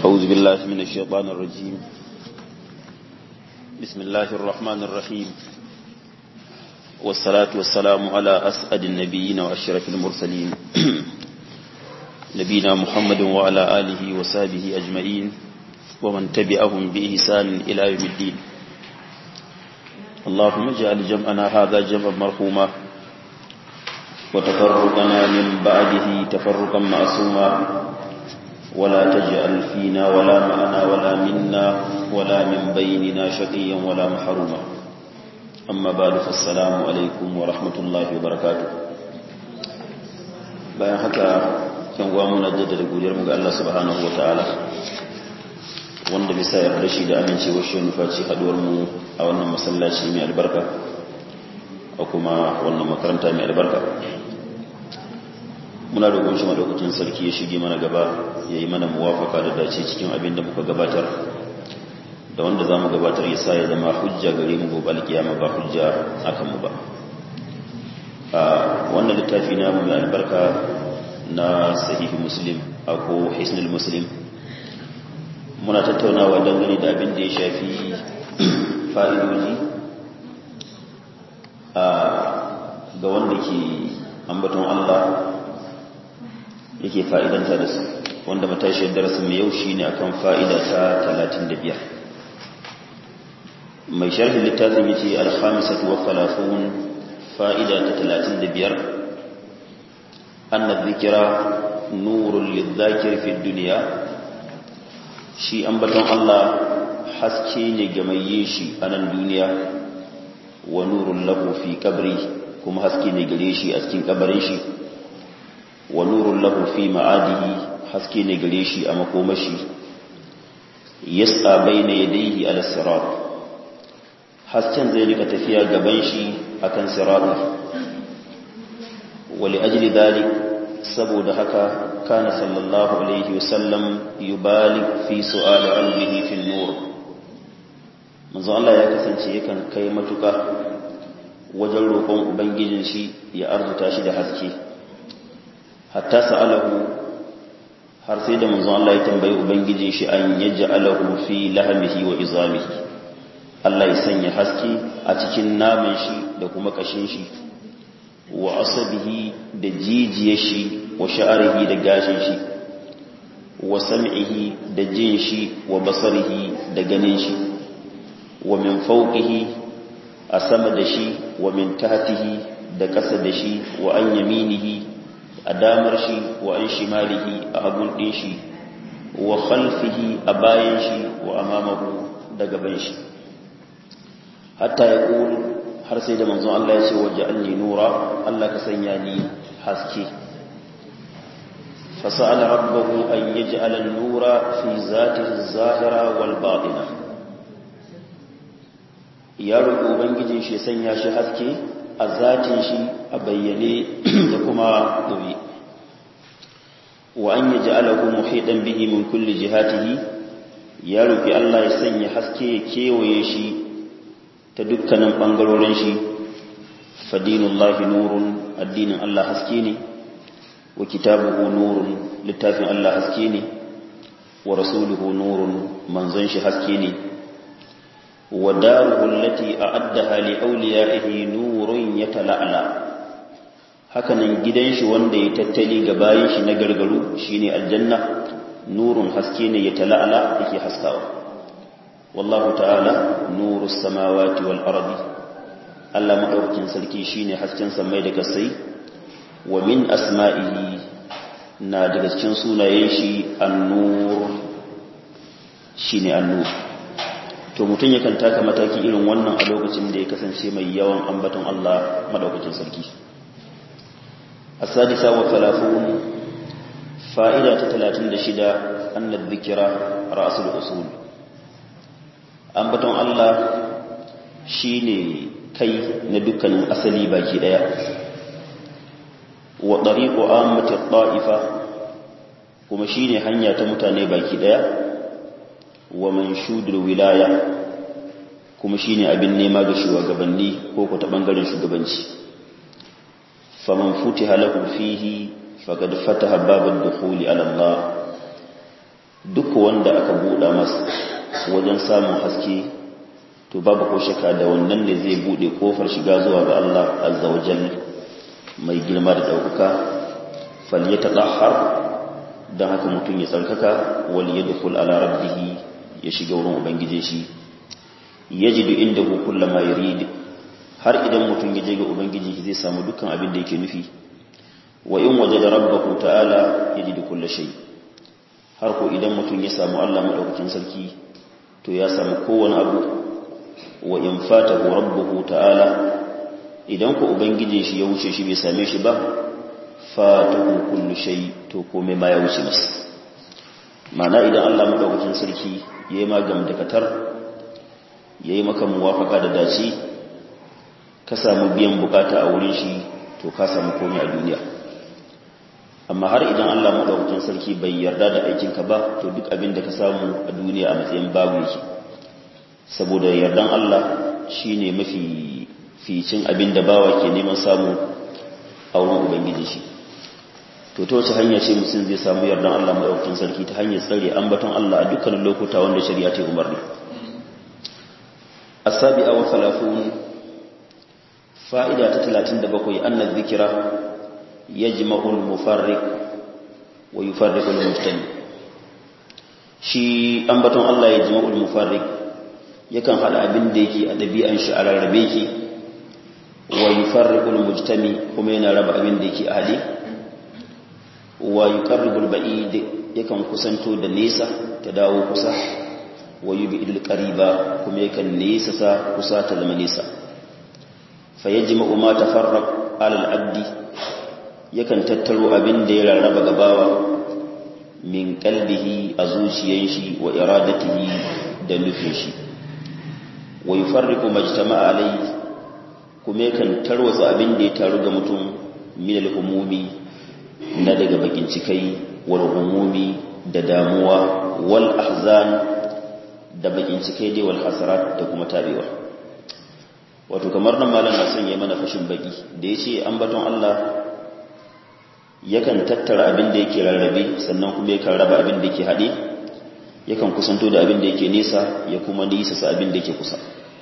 أعوذ بالله من الشيطان الرجيم بسم الله الرحمن الرحيم والصلاة والسلام على أسعد النبيين وأشرف المرسلين نبينا محمد وعلى آله وصحبه أجمعين ومن تبعهم بإحسان إلى يوم الدين اللهم اجعل جمعنا هذا جمعا مرحوما وتفرقنا من بعده تفرقا معصوما ولا تجعل فينا ولا معنا ولا منا ولا من بيننا شقيا ولا محروما أما بعد فالسلام عليكم ورحمة الله وبركاته bayan haka kan gwa muna jaddada godiyar mu ga Allah subhanahu wataala wanda bisa yarda shi da amincewar shi nufaci haduwar mu a wannan masallaci mai albarka a kuma wannan makaranta mai albarka muna roƙon shi madaukakin sarki ya shige mana gaba ya yi mana muwafaka da dace cikin abin da muka gabatar da wanda za mu gabatar ya sa ya zama hujja gare mu gobe alkiyama ba hujja akan mu ba a wannan littafi na mai albarka na sahihi muslim a ko hisnul muslim muna tattaunawa dangane da abin da ya shafi fa'idoji ga wanda ke ambaton Allah yake fa'idanta da su wanda matashiyar darasin mai yau shi ne akan fa'ida ta 35 mai sharhin littafin yace alhamisatu wa falafun fa'ida ta 35 anna dhikra nurul lidhakir fi dunya shi ambaton Allah haske ne ga mai yin shi a nan duniya wa nurul lahu fi qabri kuma haske ne gare shi a cikin kabarin shi wa nurun lahu fi ma'adihi haske ne gare shi a makomashi yas'a bayna yadayhi ala sirat hasken zai rika tafiya gaban shi akan sirat wa li ajli dhalik saboda haka kana sallallahu alaihi wasallam yubalik fi su'ali qalbihi fi nur manzo Allah ya kasance yakan kai matuka wajen roƙon ubangijin shi ya arzuta shi da haske hatta sa'alahu har sai da manzon Allah ya tambayi ubangiji shi an yaj'alahu fi lahmihi wa izamihi Allah ya sanya haske a cikin naman shi da kuma kashin shi wa asabihi da jijiyar shi wa sha'rihi da gashin shi wa sam'ihi da jin shi wa basarihi da ganin shi wa min fawqihi a sama da shi wa min tahtihi da ƙasa da shi wa an yaminihi a damar shi wa an shimalihi a hagun ɗin shi wa khalfihi a bayan shi wa amamahu da gaban shi hatta ya ƙulu har sai da manzon Allah ya ce waje an nura Allah ka sanya ni haske fasa'ala rabbahu an yaj'ala an-nura fi zatihi az-zahira wal batina ya roƙi ubangijin shi sanya shi haske a zatin shi a bayyane da kuma ɗoyi wa an yi ja'alahu muhidan bihi min kulli jihatihi ya roƙi Allah ya sanya haske ya kewaye shi ta dukkanin ɓangarorin shi fadinullahi nurun addinin Allah haske ne wa kitabuhu nurun littafin Allah haske ne wa rasuluhu nurun manzon shi haske ne وداره التي أعدها لأوليائه نور يتلألأ hakanan gidan shi wanda ya tattali ga bayan shi na gargaru shine aljanna nurun haske ne ya tala'ala yake haskawa wallahu ta'ala nurus samawati wal ardi Allah madaukakin sarki shine hasken samai da kasai wa min asma'ihi na daga cikin sunayen shi an-nur shine an-nur to mutum yakan taka mataki irin wannan a lokacin da ya kasance mai yawan ambaton Allah madaukakin sarki as-sadisa wa talafun fa'ida ta 36 anna dhikra ra'sul usul ambaton Allah shine kai na dukkanin asali baki daya wa tariqu ammati ta'ifa kuma shine hanya ta mutane baki daya wa manshudul wilaya kuma shine abin nema ga shugabanni ko ko ta bangaren shugabanci faman futiha lahu fihi faqad fataha babad dukhuli ala Allah duk wanda aka buɗa masa wajen samun haske to babu ko shaka da wannan ne zai buɗe kofar shiga zuwa ga Allah azza wa jalla mai girma da ɗaukaka falyata ɗahar don haka mutum ya tsarkaka wal ya dukul ala rabbihi ya shiga wurin ubangije shi ya ji duk inda kulla ma yurid har idan mutum ya je ga ubangiji zai samu dukkan abin da yake nufi wa in waje da rabbahu ta'ala ya ji duk kulla shay har ko idan mutum ya samu Allah madaukakin sarki to ya samu kowane abu wa in fatahu rabbuhu ta'ala idan ku ubangijin shi ya wuce shi bai same shi ba fatahu kullu shay to komai ma ya wuce masa mana idan Allah madaukakin sarki yayi magam da katar yayi maka muwafaka da dace ka samu biyan bukata a wurin shi to ka samu komai a duniya amma har idan Allah madaukakin sarki bai yarda da aikin ka ba to duk abin da ka samu a duniya a matsayin babu yake saboda yardan Allah shine mafi ficin abin da bawa ke neman samu a wurin ubangiji shi to ta wace hanya ce mutum zai samu yardan Allah maɗaukakin sarki ta hanyar tsare ambaton Allah a dukkanin lokuta wanda shari'a ta umarni asabi'a wa salafun fa'ida ta 37 annal zikira yajma'u al-mufarriq wa yufarriqu al-mujtami shi ambaton Allah yajma'u al-mufarriq yakan hada abin da yake a dabi'an shi a rarrabe yake wa yufarriqu al-mujtami kuma yana raba abin da yake a hade wa yuqarribul ba'id yakan kusanto da nesa ta dawo kusa wa yubidul qariba kuma yakan nesa sa kusa ta zama nesa fa yajma'u ma tafarraq ala al-abdi yakan tattaro abin da ya rarraba gabawa min qalbihi a zuciyan shi wa iradatihi da nufin shi wa yufarriqu majtama'a alayhi kuma yakan tarwatsa abin da ya taru ga mutum min al-humumi na daga bakin cikai wal umumi da damuwa wal ahzan da bakin cikai dai wal hasarat da kuma tabewa wato kamar nan malam na son ya mana fashin baki da yace ambaton Allah yakan tattara abin da yake rarrabe sannan kuma yakan raba abin da yake hade yakan kusanto da abin da yake nesa ya kuma nisa sa abin da yake kusa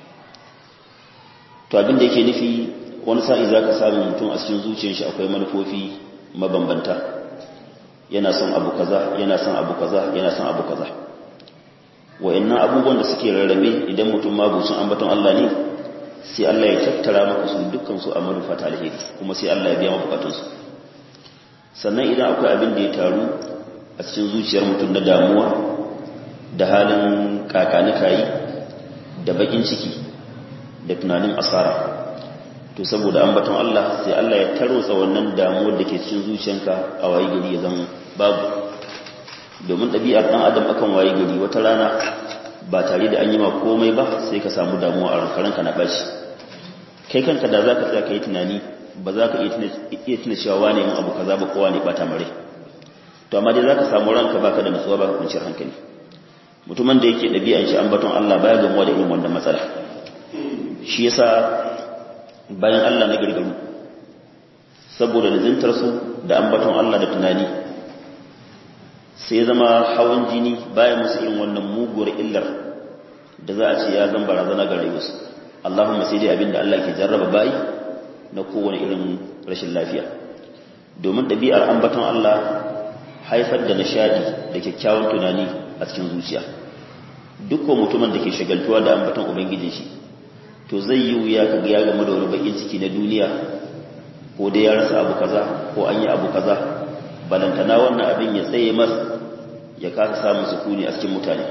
to abin da yake nufi wani sa'i zaka samu mutum a cikin zuciyar shi akwai manufofi mabambanta yana son abu kaza yana son abu kaza yana son abu kaza wa'annan abubuwan da suke rarrabe idan mutum mabucin ambaton Allah ne sai Allah ya tattara maka su dukkan su a manufa ta alheri kuma sai Allah ya biya maka bukatun su sannan idan akwai abin da ya taru a cikin zuciyar mutum na damuwa da halin kakanikayi da bakin ciki da tunanin asara to saboda ambaton Allah sai Allah ya tarotsa wannan damuwar da ke cikin zuciyanka a waye gari ya zama babu domin ɗabi'ar ɗan adam akan waye gari wata rana ba tare da an yi ma komai ba sai ka samu damuwa a rankaranka na ɓaci kai kanka da za ka tsaya ka yi tunani ba za ka iya tuna cewa wane yin abu kaza ba kowa ne ɓata mare to amma dai za ka samu ranka baka da nutsuwa baka kwanciyar hankali mutumin da yake ɗabi'an shi ambaton Allah baya gamuwa da irin wannan matsala shi yasa bayan Allah na girgaru saboda lizintarsu da ambaton Allah da tunani sai zama hawan jini bayan musu irin wannan muguwar illar da za a ce ya zan barazana ga rayuwarsu Allahumma sai dai abinda Allah ke jarraba bayi na kowane irin rashin lafiya domin ɗabi'ar ambaton Allah haifar da nishadi da kyakkyawan tunani a cikin zuciya dukkan mutumin da ke shagaltuwa da ambaton ubangijin shi to zai yi wuya ka ya game da wani bakin ciki na duniya ko dai ya rasa abu kaza ko an yi abu kaza balantana wannan abin ya tsaye mas ya kasa samun sukuni a cikin mutane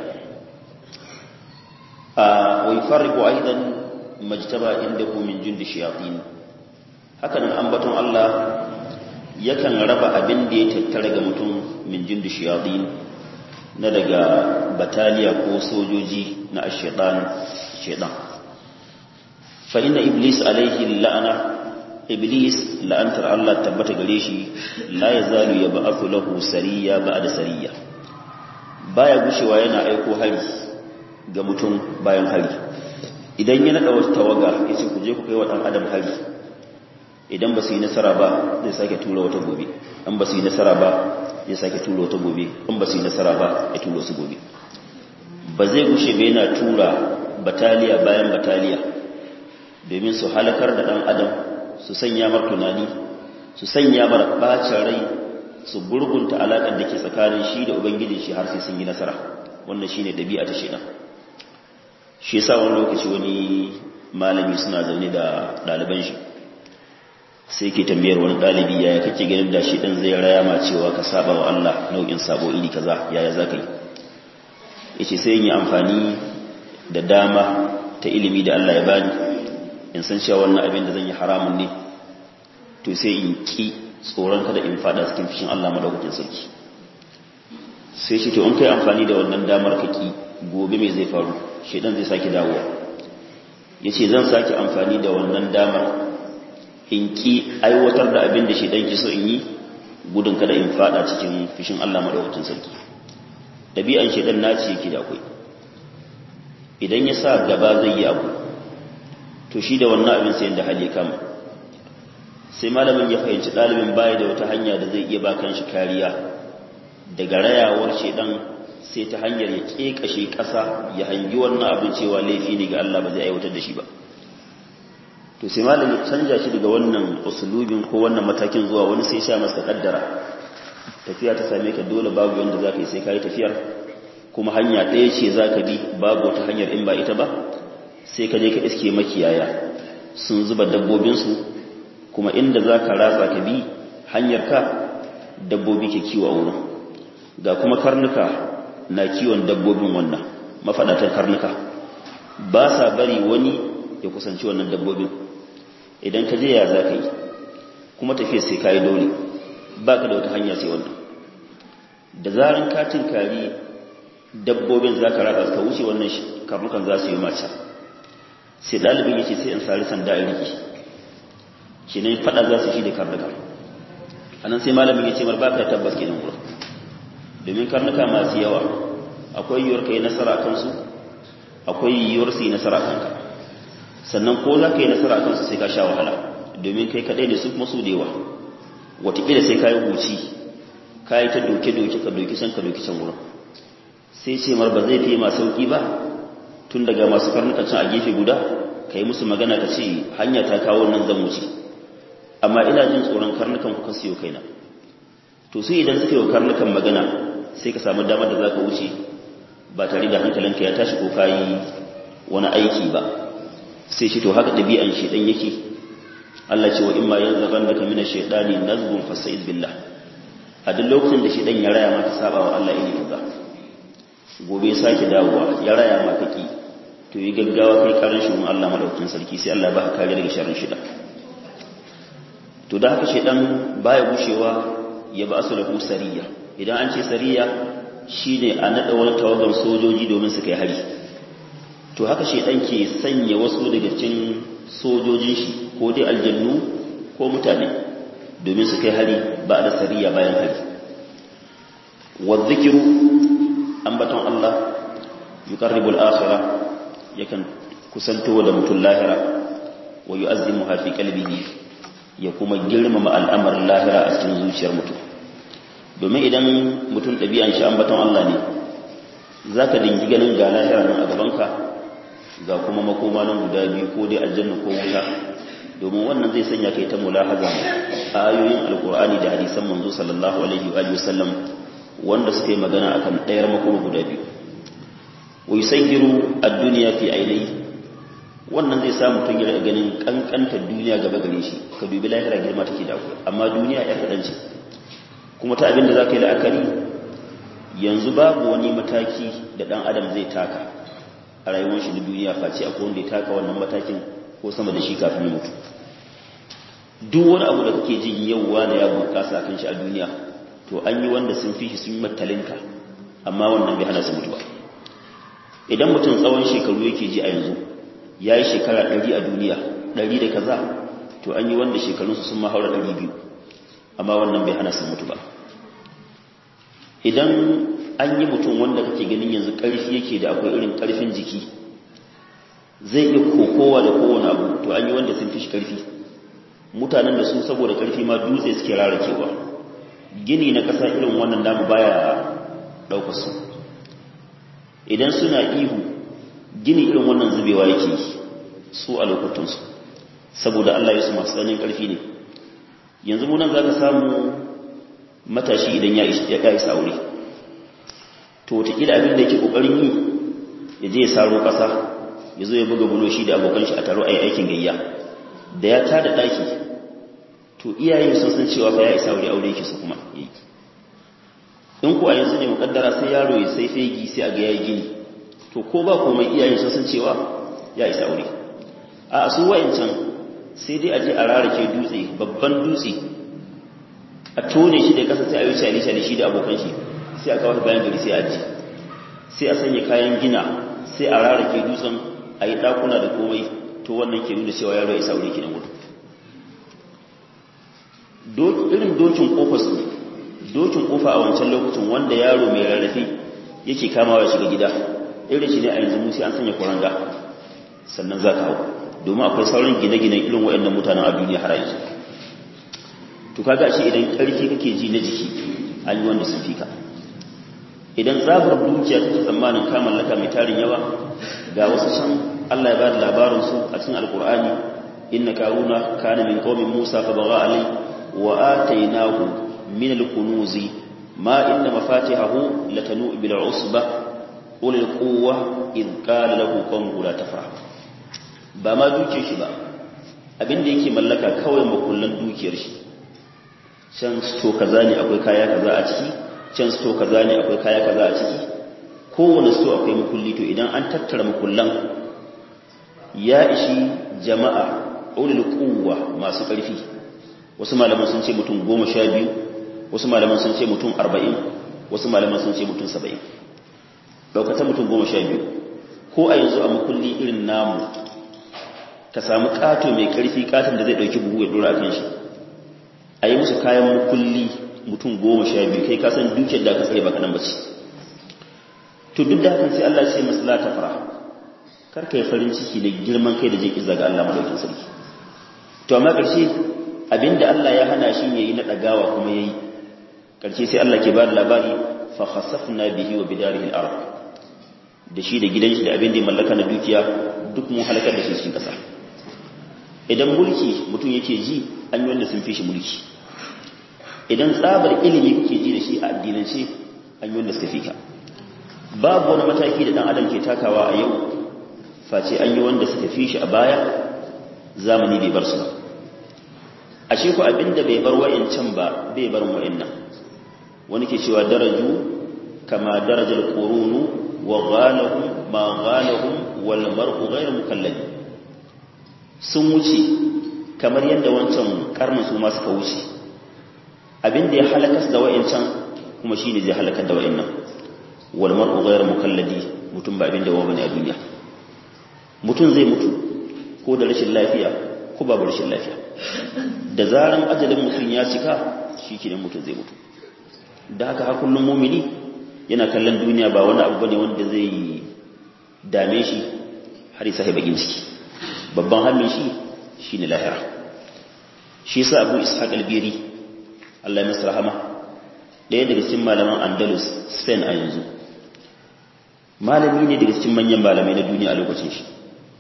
a wai farriqu aidan majtaba indahu min jundi shayatin hakanan ambaton Allah yakan raba abin da ya tattara ga mutum min jundi shayatin na daga bataliya ko sojoji na ashaitan shaitan fa inna iblis alaihi la'ana iblis la'antar Allah tabbata gare shi la yazalu yab'athu lahu sariya ba'da sariya baya gushewa yana aiko hari ga mutum bayan hari idan ya nada wata tawaga yace ku je ku kai wa dan adam hari idan ba su yi nasara ba zai sake tura wata gobe an ba su yi nasara ba zai sake tura wata gobe an ba su yi nasara ba ya tura su gobe ba zai gushe ba yana tura bataliya bayan bataliya domin su halakar da ɗan adam su sanya mar tunani su sanya mar ɓacin rai su gurgunta alaƙar da ke tsakanin shi da ubangijin shi har sai sun yi nasara wannan shi ne ɗabi'a ta shaidan shi yasa wani lokaci wani malami suna zaune da ɗaliban shi sai ke tambayar wani ɗalibi yaya kake ganin da shi ɗan zai raya ma cewa ka saba wa Allah nau'in sabo iri kaza yaya za ka yi ya ce sai yi amfani da dama ta ilimi da Allah ya bani in san cewa wannan abin da zan yi haramun ne to sai in ki tsoron kada in fada cikin fishin Allah madaukakin sarki sai shi to in kai amfani da wannan damar ka ki gobe mai zai faru shedan zai sake dawowa yace zan sake amfani da wannan damar in ki aiwatar da abin da shedan ki so in yi gudun kada in fada cikin fishin Allah madaukakin sarki dabi'an shedan naci yake da akwai idan ya sa gaba zai yi abu to shi da wannan abin sai da hali kama sai malamin ya fahimci ɗalibin baya da wata hanya da zai iya ba kan shi kariya daga rayawar shedan sai ta hanyar ya ƙeƙashe ƙasa ya hangi wannan abin cewa laifi ne ga Allah ba zai aiwatar da shi ba to sai malamin canja shi daga wannan usulubin ko wannan matakin zuwa wani sai sha masa kaddara tafiya ta same ka dole babu yanda za ka yi sai ka yi tafiyar kuma hanya ɗaya ce za ka bi babu wata hanyar in ba ita ba sai ka je ka iske makiyaya sun zuba dabbobinsu kuma inda za ka ratsa ka bi hanyar ka dabbobi ke kiwo a wurin ga kuma karnuka na kiwon dabbobin wannan mafaɗatan karnuka ba sa bari wani ya kusanci wannan dabbobin idan ka je ya za ka yi kuma tafiya sai ka yi dole ba ka da wata hanya sai wannan da zarin katin kari dabbobin za ka ratsa ka wuce wannan karnukan za su yi mace sai ɗalibin ya ce sai in sari sanda in riki shi ne faɗa za su shi da karnuka a nan sai malamin ya ce mar baka tabbas kenan wurin domin karnuka masu yawa akwai yiwuwar ka yi nasara kansu akwai yiwuwar su yi nasara kanka sannan ko za ka yi nasara kansu sai ka sha wahala domin kai kaɗai da su kuma su da yawa watakila sai ka yi huci ka yi ta doke-doke ka doki can ka doki can wurin sai ce mar ba zai fi ma sauki ba tun daga masu karnukan can a gefe guda ka yi musu magana ka ce hanya ta kawo nan zan wuce amma ina jin tsoron karnukan ku siyo kaina to sai idan suka yi wa karnukan magana sai ka samu damar da za ka wuce ba tare da hankalinka ya tashi ko ka yi wani aiki ba sai shi to haka ɗabi'an shaidan yake Allah ce wa imma yanzu ran da kamina shaidani nazgun fasaiz billah a duk lokacin da shaidan ya raya maka saba wa Allah iri kaza gobe ya sake dawowa ya raya maka ki to yi gaggawa kai karin shi Allah madaukakin sarki sai Allah ba ka kare daga sharrin shida to da haka shedan baya gushewa ya ba asu lahu sariya idan an ce sariya shine a nada wani tawagan sojoji domin su kai hari to haka shedan ke sanya wasu daga cikin sojojin shi ko dai aljannu ko mutane domin su kai hari ba da sariya bayan hari wa dhikru ambaton Allah yuqarribul akhirah yakan kusanto da mutum lahira wa yu'azzimuha fi qalbihi ya kuma girmama al'amarin lahira a cikin zuciyar mutum domin idan mutum ɗabi'an shi ambaton Allah ne zaka dingi ganin ga lahira nan a gabanka ga kuma makoma nan guda biyu ko dai aljanna ko wuta domin wannan zai sanya kai ta mulahaza ayoyin alqur'ani da hadisan manzo sallallahu alaihi wa sallam wanda suka yi magana akan ɗayar makoma guda biyu wa yusayyiru ad-dunya fi ainihi wannan zai sa mutum ya ganin kankantar duniya gaba gare shi ka dubi lahira girma take da akwai amma duniya ya kadan ce kuma ta abin da zaka yi la'akari yanzu babu wani mataki da dan adam zai taka a rayuwar shi na duniya face akwai wanda ya taka wannan matakin ko sama da shi kafin ya mutu duk wani abu da kake jin yau wani ya bunƙasa kan shi a duniya to an yi wanda sun fi shi sun yi matalinka amma wannan bai hana su mutuwa idan mutum tsawon shekaru yake ji a yanzu ya yi shekara ɗari a duniya ɗari da kaza to an yi wanda shekarunsu sun mahaura ɗari biyu amma wannan bai hana su mutu ba idan an yi mutum wanda kake ganin yanzu ƙarfi yake da akwai irin ƙarfin jiki zai iya kokowa da kowane abu to an yi wanda sun fi shi ƙarfi mutanen da su saboda ƙarfi ma dutse suke rarakewa gini na ƙasa irin wannan namu baya ɗaukar su idan suna ihu gini irin wannan zubewa yake su a lokutansu saboda Allah ya su masu tsanin ƙarfi ne yanzu munan za ka samu matashi idan ya isa aure to wataƙila abin da yake ƙoƙarin yi ya je ya saro ƙasa ya zo ya buga bulo shi da abokan shi a taro a yi aikin gayya da ya tada ɗaki to iyayen sun san cewa fa ya isa aure aure yake su kuma yi in kuwa yanzu ne muƙaddara sai yaro ya sai fegi sai a ga yayi gini to ko ba komai iyayen sun san cewa ya isa aure a su wayancan sai dai a je a rarake dutse babban dutse a tone shi da kasa sai a yi shali shali shi da abokan shi sai a kawo bayan gari sai a ji sai a sanya kayan gina sai a rarake dutsen a yi ɗakuna da komai to wannan ke nuna cewa yaro ya saure ki na gudu irin dokin kofa su dokin kofa a wancan lokacin wanda yaro mai rarrafe yake kamawa shiga gida irin shi ne a yanzu musu an sanya kuranga sannan za ka hau domin akwai sauran gine-gine irin waɗannan mutanen a duniya har yanzu to kaga shi idan ƙarfi kake ji na jiki an yi wanda sun fi ka idan zabar dukiya kake tsammanin ka mallaka mai tarin yawa ga wasu can Allah ya ba da labarin su a cikin alkur'ani inna karuna kana min qaumin musa fa bagha alai wa atainahu min alkunuzi ma inna mafatihahu latanu bil usba ulil quwwa id qala lahu qawmuhu la tafrah ba ma dukiyar shi ba abinda yake mallaka kawai makullan dukiyar shi can sto kaza ne akwai kaya kaza a ciki can sto kaza ne akwai kaya kaza a ciki kowane sto akwai makulli to idan an tattara makullan ya ishi jama'a ulul quwwa masu ƙarfi wasu malaman sun ce mutum goma sha biyu wasu malaman sun ce mutum arba'in wasu malaman sun ce mutum saba'in ɗaukatan mutum goma sha biyu ko a yanzu a makulli irin namu ka samu ƙato mai ƙarfi ƙaton da zai ɗauki buhu ya ɗora a kan shi a yi musu kayan makulli mutum goma sha biyu kai kasan dukiyar da aka tsaye baka nan bace to duk da hakan sai Allah ce masu ta fara kar ka yi farin ciki da girman kai da je kiza ga Allah madaukin sarki to amma ƙarshe abinda Allah ya hana shi yayi na ɗagawa kuma yayi ƙarshe sai Allah ke ba da labari fa khasafna bihi wa bidarihi al-ard da shi da gidan shi da abin da ya mallaka na dukiya duk mun halakar da shi cikin ƙasa idan mulki mutum yake ji an yi wanda sun fi shi mulki idan tsabar ilimi kake ji da shi a addinance an yi wanda suka fi ka babu wani mataki da dan adam ke takawa a yau face an yi wanda suka fi shi a baya zamani bai bar su ba ashe ku abinda bai bar wa'ancan ba bai bar wa'annan wani ke cewa daraju kama darajal qurunu wa ghalahum ma ghalahum wal mar'u ghayr mukallaf sun wuce kamar yadda wancan karnin su ma suka wuce abinda ya halakas da wa'ancan kuma shine zai halakar da wa'annan wal mar'u ghayr mukalladi mutum ba abinda wa bane a duniya mutum zai mutu ko da rashin lafiya ko babu rashin lafiya da zaran ajalin mutum ya cika shikenan mutum zai mutu da haka har kullum mumini yana kallon duniya ba wani abu bane wanda zai dame shi har ya sahi bakin ciki babban hannun shi shine lahira shi yasa Abu Ishaq al-Biri Allah ya masa rahama ɗaya daga cikin malaman Andalus Spain a yanzu malami ne daga cikin manyan malamai na duniya a lokacin shi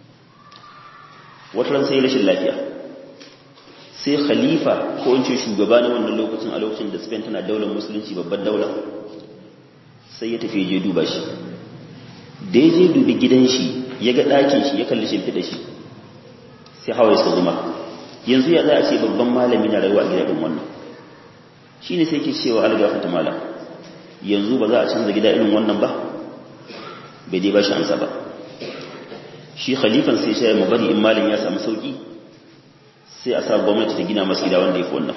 wata ran sai rashin lafiya sai khalifa ko in ce shugaba na wannan lokacin a lokacin da Spain tana daular musulunci babban daula sai ya tafi je duba shi da ya je dubi gidan shi ya ga ɗakin shi ya kalli shimfiɗa shi sai hawa ya zuma yanzu ya za a ce babban malami na rayuwa a gidajen wannan shi ne sai ke cewa algafata malam yanzu ba za a canza gida irin wannan ba bai dai ba shi ansa ba shi khalifan sai shi ya bari in malam ya samu sauki sai a sa gwamnati ta gina masu gida wanda ya fi wannan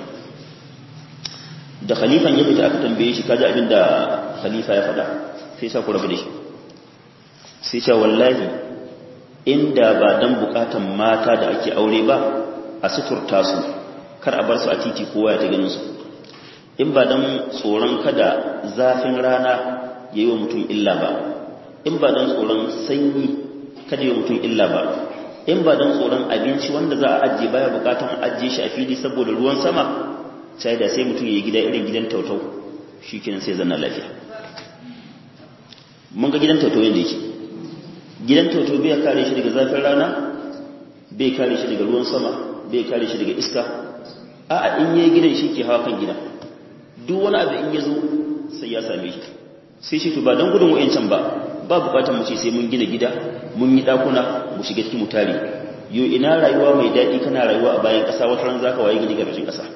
da khalifan ya fita aka tambaye shi kaji abin da khalifa ya faɗa sai sa ku rabu da shi sai sha wallahi inda ba dan bukatan mata da ake aure ba a suturta su kar a bar su a titi kowa ya ta ganin su in ba dan tsoron kada zafin rana ya yi wa mutum illa ba in ba dan tsoron sanyi kada yi wa mutum illa ba in ba don tsoron abinci wanda za a ajiye baya bukatan ajiye shi a fili saboda ruwan sama sai da sai mutum ya yi gida irin gidan tautau shi kenan sai zanna lafiya mun ga gidan tautau yadda yake gidan tautau bai kare shi daga zafin rana bai kare shi daga ruwan sama bai kare shi daga iska a'a in yayi gidan shi ke hawa kan gida duk wani abu in ya zo sai ya same shi sai shi to ba don gudun wa'ancan ba ba bukatar mu ce sai mun gina gida mun yi dakuna mu shiga cikin mutare yo ina rayuwa mai daɗi kana rayuwa a bayan ƙasa wata ran zaka waye gidi gabashin ƙasa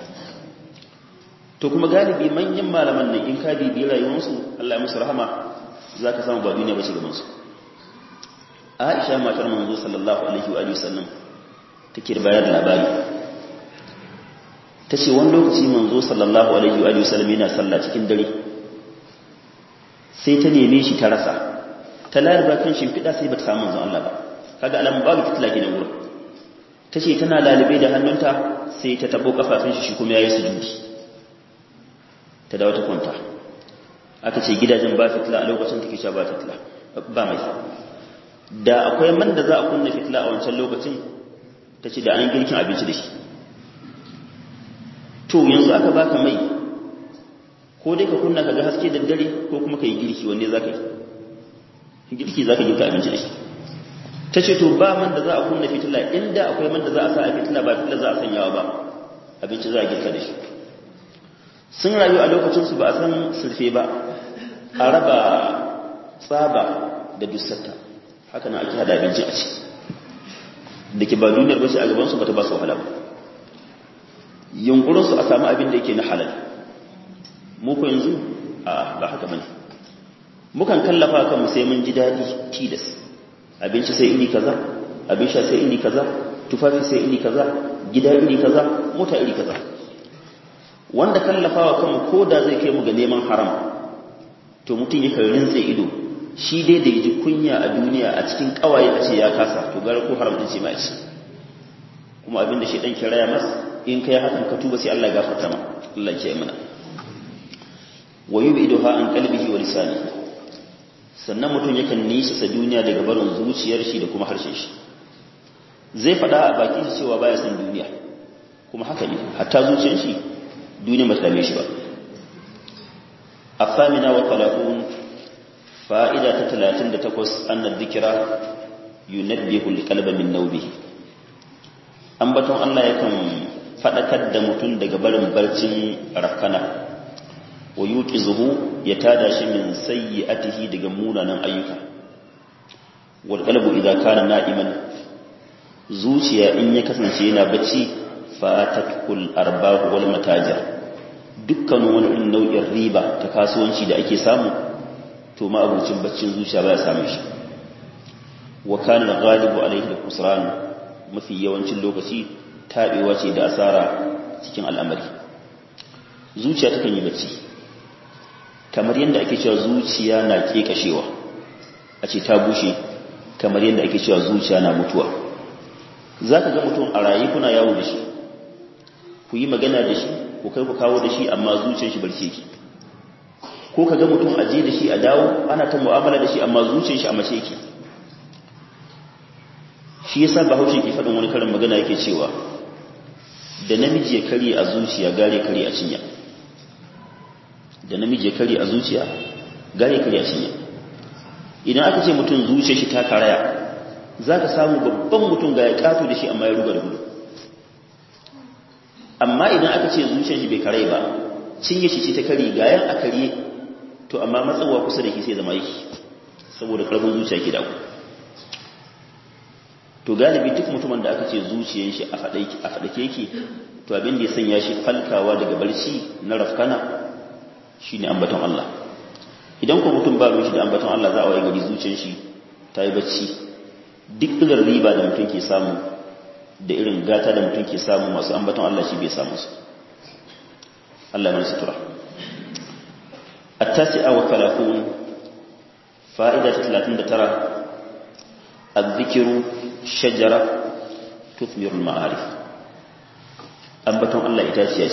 to kuma galibi manyan malaman nan in ka bibi rayuwarsu Allah ya musu rahama zaka samu ba duniya ba ce gaban su Aisha matar manzo sallallahu alaihi wa sallam take da bayar labari tace wani lokaci manzo sallallahu alaihi wa sallam yana sallah cikin dare sai ta neme shi ta rasa ta laliba kan shimfiɗa sai ba ta samu manzon Allah ba kaga alamun babu fitila kenan wurin ta ce tana lalibe da hannunta sai ta tabo kafafun shi kuma ya yi sujudi ta dawo ta kwanta aka ce gidajen ba fitila a lokacin take sha ba fitila ba mai da akwai man da za a kunna fitila a wancan lokacin ta ce da an girkin abinci da shi to yanzu aka baka mai ko dai ka kunna ka ga haske da dare ko kuma ka yi girki wanne za ka yi girki za ka girka abinci da shi ta ce to ba man da za a kunna fitila inda akwai man da za a sa a fitila ba fitila za a sanyawa ba abinci za a girka da shi sun rayu a lokacinsu ba a san surfe ba a raba tsaba da dussarta haka na ake hada abinci a ci da ke ba duniyar bashi a gabansu ba ta ba su wahala ba yunkurinsu a samu abin da yake na halal muku yanzu a ba haka bane mukan kallafa kanmu sai mun ji daɗi tilas abinci sai iri kaza abin sha sai iri kaza tufafi sai iri kaza gida iri kaza mota iri kaza wanda kallafawa kanmu ko da zai kai mu ga neman haram to mutum yakan rintse ido shi dai da yaji kunya a duniya a cikin kawaye a ce ya kasa to gara ko haram din ce ma ci kuma abinda shi dan kiraya mas in kai hakan ka tuba sai Allah ya gafarta ma Allah ya mana wa yub'iduha an qalbihi wa lisanihi sannan mutum yakan nisa sa duniya daga barin zuciyar shi da kuma harshen shi zai faɗa a bakin shi cewa baya son duniya kuma haka ne hatta zuciyar shi duniya ba ta dame shi ba afamina wa talaqun fa'ida ta 38 annad dhikra yunabbihu liqalbi min nawbihi ambaton Allah yakan fadakar da mutum daga barin barcin rakana wa yuqizuhu ya tada shi min sayyi'atihi daga munanan ayyuka wal qalbu idza kana na'iman zuciya in ya kasance yana bacci fatakul arbahu wal matajir dukkan wani irin nau'in riba ta kasuwanci da ake samu to ma abucin baccin zuciya baya samu shi wa kana ghalibu alayhi al-khusran mafi yawancin lokaci tabewa ce da asara cikin al'amari zuciya takan yi bacci kamar yadda ake cewa zuciya na kekashewa a ce ta bushe kamar yadda ake cewa zuciya na mutuwa za ka ga mutum a rayu kuna yawo da shi ku yi magana da shi ku kai ku kawo da shi amma zuciyar shi barci yake ko ka ga mutum a je da shi a dawo ana ta mu'amala da shi amma zuciyar shi a mace yake shi yasa bahaushe ke faɗin wani karin magana yake cewa da namiji ya karye a zuciya gare karye a cinya da namiji ya kare a zuciya gare kare a cinya idan aka ce mutum zuciya shi ta karaya za ka samu babban mutum ga ya kato da shi amma ya ruga da gudu amma idan aka ce zuciyar shi bai kare ba cinye shi ce ta kare ga yan a kare to amma matsawa kusa da shi sai zama yake saboda karfin zuciya ke daku to galibi duk mutumin da aka ce zuciyar shi a faɗake yake to abin da ya sanya shi falkawa daga barci na rafkana shi ne ambaton Allah idan ko mutum ba shi da ambaton Allah za a waye gari zuciyar shi ta yi bacci duk irin riba da mutum ke samu da irin gata da mutum ke samu masu ambaton Allah shi bai samu su Allah mai sutura التاسعة والثلاثون فائدة ثلاثين ترى الذكر شجرة تثمر المعارف أنبتهم الله إتاسيا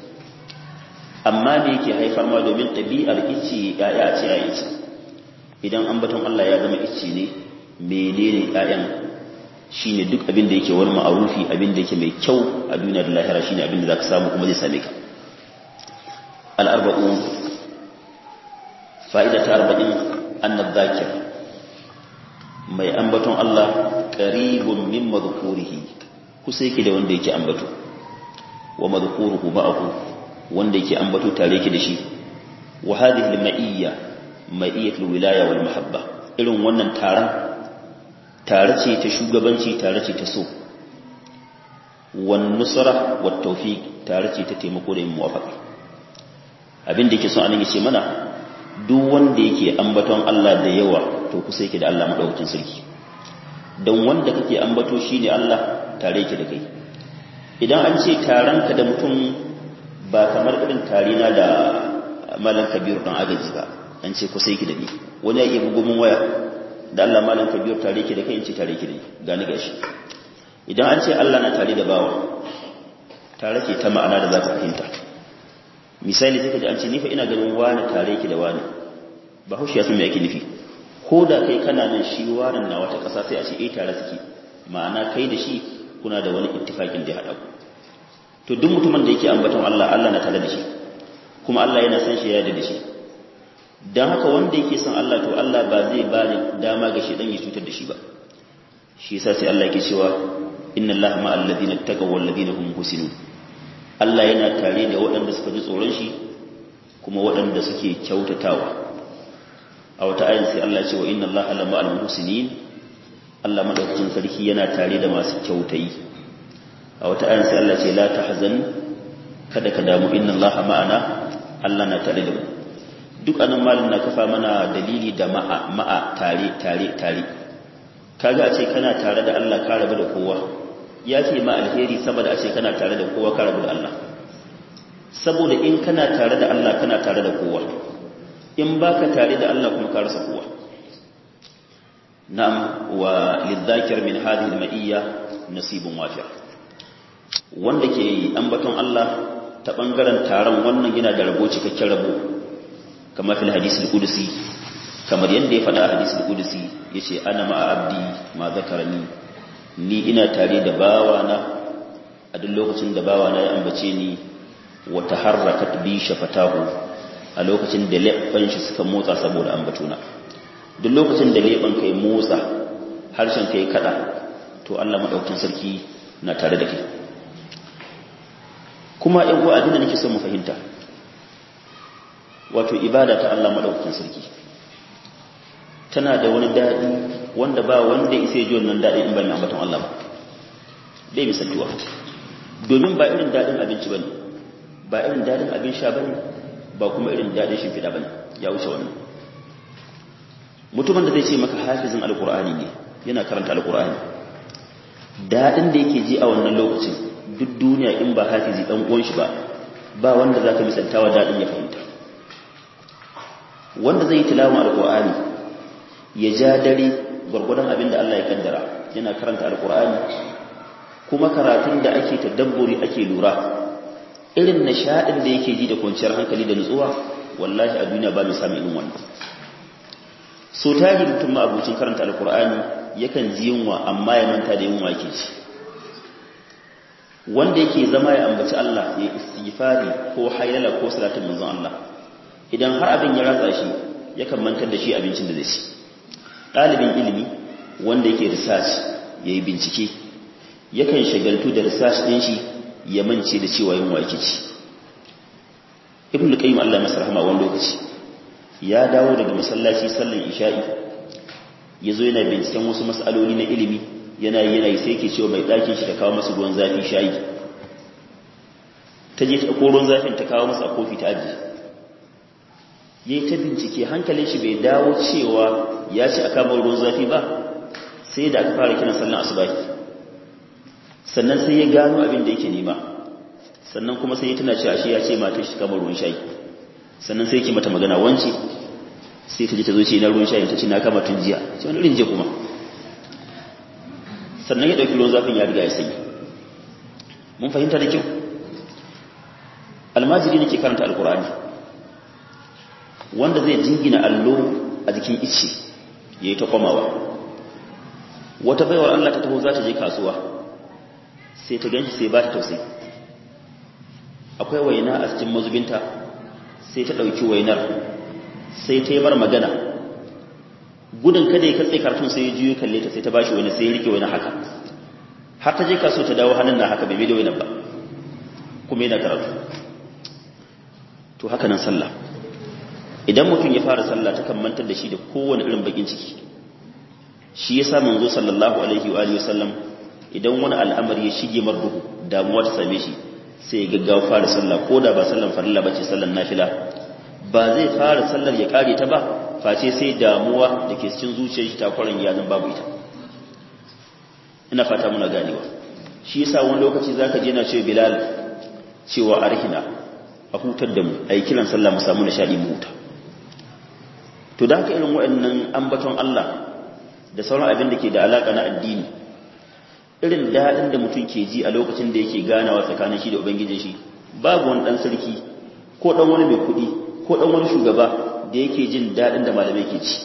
amma me yake haifar ma domin ɗabi'ar ice ya'ya ce ya ice idan ambaton Allah ya zama ice ne menene ya'yan shine duk abin da yake wani ma'arufi abin da yake mai kyau a duniya da lahira shine abin da zaka samu kuma zai same ka al-arba'un fa'ida ta arba'in annab zakir mai ambaton Allah qaribun min madhkurihi kusa yake da wanda yake ambato wa madhkuruhu ma'ahu wanda yake ambato tare yake da shi wa hadhihi al-ma'iyya ma'iyyatul wilaya wal mahabba irin wannan taron tare ce ta shugabanci tare ce ta so wan nusra wat tawfiq tare ce ta taimako da muwafaqa abin da yake so anan yace mana duk wanda yake ambaton Allah da yawa to kusa yake da Allah madaukakin sarki dan wanda kake ambato shine Allah tare yake da kai idan an ce taranka da mutum ba kamar irin tarina da malam kabiru dan agaji ba an ce kusa yake da ni wani ya iya bugu mun waya da Allah malam kabiru tare yake da kai in ce tare yake da ni gani gashi idan an ce Allah na tare da bawa tare ke ta ma'ana da za ka fahimta misali sai ka ji an ce ni fa ina ganin wani tare yake da wani ba haushi ya san me yake nufi ko da kai kana nan shi wanan na wata ƙasa sai a ce eh tare suke ma'ana kai da shi kuna da wani ittifakin da ya haɗa ku to duk mutumin da yake ambaton Allah Allah na tare da shi kuma Allah yana san shi ya yarda da shi dan haka wanda yake son Allah to Allah ba zai ba dama ga shi dan ya cutar da shi ba shi yasa sai Allah yake cewa inna Allah ma'al ladina taqaw wal ladina hum muhsinun Allah yana tare da waɗanda suka ji tsoron shi kuma waɗanda suke kyautatawa a wata ayin sai Allah ce wa inna Allah la ma'al muhsinin Allah madaukakin sarki yana tare da masu kyautayi a wata ayin sai Allah ce la tahzan kada ka damu inna Allah ma'ana Allah na tare da mu duk anan malin na kafa mana dalili da ma'a ma'a tare tare tare kaga a ce kana tare da Allah ka rabu da kowa ya ce ma alheri saboda a ce kana tare da kowa ka rabu da Allah saboda in kana tare da Allah kana tare da kowa in baka tare da Allah kuma ka rasa kowa na'am wa lidhakir min hadhihi al-ma'iyya nasibun wafi' wanda ke ambaton Allah ta bangaren taron wannan yana da rabo cikakken rabo kamar fil hadisi al-qudsi kamar yadda ya faɗa a hadisi al-qudsi yace ana ma'a abdi ma zakarani ni ina tare da bawana a duk lokacin da bawana ya ambace ni wa taharrakat bi shafatahu a lokacin da leɓɓan shi suka motsa saboda ambatuna duk lokacin da leɓen kai motsa harshen kai kada to Allah madaukakin sarki na tare da kai kuma ɗan uwa abin da nake son mu fahimta wato ibada ta Allah madaukakin sarki tana da wani daɗi wanda ba wanda isa ji wannan daɗin in ba mai ambaton Allah ba dai misaltuwa domin ba irin daɗin abinci bane ba irin daɗin abin sha bane ba kuma irin daɗin shimfiɗa bane ya wuce wannan mutumin da zai ce maka hafizin alkur'ani ne yana karanta alkur'ani daɗin da yake ji a wannan lokacin duk duniya in ba hafizi ɗan uwan shi ba ba wanda zaka misaltawa daɗin ya fahimta wanda zai yi tilawan alkur'ani ya ja dare gwargwadon abin da Allah ya kaddara yana karanta alkur'ani kuma karatun da ake tadabburi ake lura irin nishadin da yake ji da kwanciyar hankali da nutsuwa wallahi a duniya ba mai samun irin wannan so tari mutum ma abucin karanta alkur'ani yakan ji yunwa amma ya manta da yunwa ke ci wanda yake zama ya ambaci Allah ya istighfari ko haylala ko salatin manzon Allah idan har abin ya ratsa shi yakan mantar da shi abincin da zai ci ɗalibin ilimi wanda yake research ya yi bincike yakan shagaltu da research ɗin shi ya mance da cewa yin wake ci ibn qayyim Allah masa rahama wani lokaci ya dawo daga masallaci sallan isha'i ya zo yana binciken wasu mas'aloli na ilimi yana yana yi sai ke cewa mai ɗakin shi ta kawo masa ruwan zafi shayi ta je ta ko ruwan zafin ta kawo masa a kofi ta ajiye ya yi ta bincike hankalin shi bai dawo cewa ya ci a kamar ruwan zafi ba sai da aka fara kiran sallan asubahi sannan sai ya gano abin da yake nema sannan kuma sai ya tuna cewa shi ya ce matar shi kamar ruwan shayi sannan sai yake mata magana wance sai ta ji ta zo ce na ruwan shayi ta ce na kama tun jiya ce wani irin je kuma sannan ya ɗauki ruwan zafin ya riga ya sanyi mun fahimta da kyau almajiri ne ke karanta alkur'ani wanda zai jingina allo a jikin ice ya yi ta kwamawa wata baiwar Allah ta taho za ta je kasuwa sai ta ganshi sai ba ta tausayi akwai waina a cikin mazubinta sai ta ɗauki wainar sai ta yi mar magana gudun kada ya katse kartun sai ya juyo kalle ta sai ta bashi wani sai ya rike wani haka har ta je kasuwa ta dawo hannun na haka bai da wainar ba kuma yana karatu to haka nan sallah idan mutum ya fara sallah ta kan mantar da shi da kowane irin bakin ciki shi yasa manzo sallallahu alaihi wa alihi wasallam idan wani al'amari ya shige mar duhu damuwa ta same shi sai ya gaggawa fara sallah ko da ba sallan farilla bace sallan nafila ba zai fara sallar ya kare ta ba face sai damuwa da ke cikin zuciyar shi ta kwarin ya zan babu ita ina fata muna ganewa shi yasa wani lokaci zaka je na cewa bilal cewa arhina a hutar da mu ayi kiran sallah mu samu nishadi mu huta to da haka irin waɗannan ambaton Allah da sauran abin da ke da alaka na addini irin daɗin da mutum ke ji a lokacin da yake ganawa tsakanin shi da ubangijin shi babu wani ɗan sarki ko ɗan wani mai kuɗi ko ɗan wani shugaba da yake jin daɗin da malamai ke ci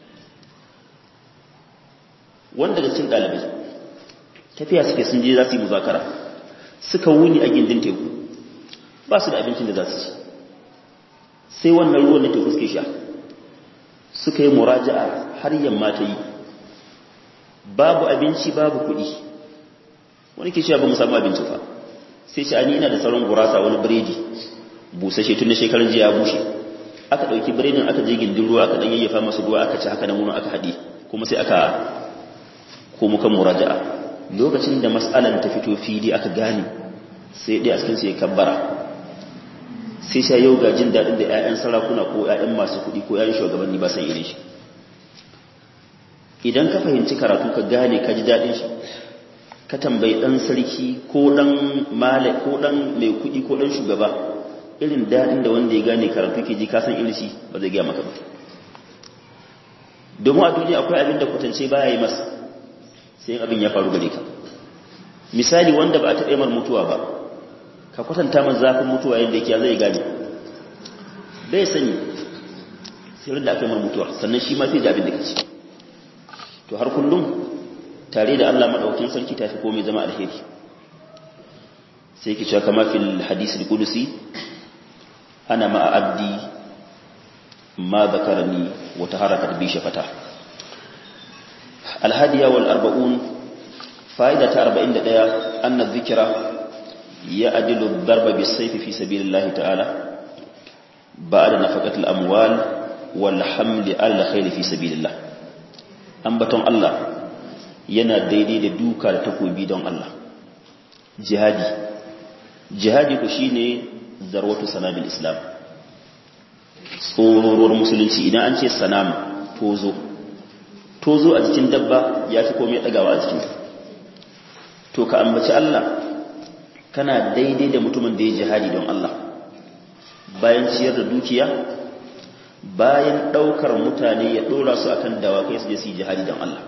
wanda daga cikin ɗalibai tafiya suke sun je za su yi muzakara suka wuni a gindin teku ba su da abincin da za su ci sai wannan ruwan na teku suke sha suka yi muraja'a har yamma ta yi babu abinci babu kuɗi wani ke cewa ba mu samu abinci fa sai shi ani ina da sauran gurasa wani biredi busashe tun da shekarun jiya ya bushe aka ɗauki biredin aka je gindin ruwa aka ɗan yayyafa masu ruwa aka ci haka nan wurin aka haɗe kuma sai aka komo kan muraja'a lokacin da mas'alan ta fito fili aka gane sai ɗaya a cikin su ya kabbara sai sha yau ga jin daɗin da 'ya'yan sarakuna ko 'ya'yan masu kuɗi ko 'ya'yan shugabanni ba san irin shi idan ka fahimci karatu ka gane ka ji daɗin shi ka tambayi ɗan sarki ko ɗan male ko ɗan mai kuɗi ko ɗan shugaba irin daɗin da wanda ya gane karatu ke ji kasan irin shi ba zai gaya maka ba domin a duniya akwai abin da kwatance baya yi masa sai abin ya faru gare ka misali wanda ba a taɓa mar mutuwa ba ka kwatanta man zafin mutuwa yadda yake zai gane bai sani sai da aka yi mar mutuwa sannan shi ma sai da abin da ke ci to har kullum tare da Allah madaukakin sarki tafi komai zama alheri sai ki cewa kama fil hadisi al-qudusi ana ma abdi ma zakarani wa taharakat bi shafata al-hadiya wal arba'un fa'ida ta 41 anna dhikra ya'dilu ad-darba bis-sayfi fi sabilillahi ta'ala ba'da nafaqati al-amwal wal hamli al-khayl fi sabilillah ambaton Allah yana daidai da duka da takobi don Allah jihadi jihadi ku shine zarwatu sanabil islam tsororuwar musulunci idan an ce sanam tozo tozo a jikin dabba ya fi komai dagawa a jikin to ka ambaci Allah kana daidai da mutumin da ya jihadi don Allah bayan ciyar da dukiya bayan ɗaukar mutane ya ɗora su akan dawakai su je su yi jihadi don Allah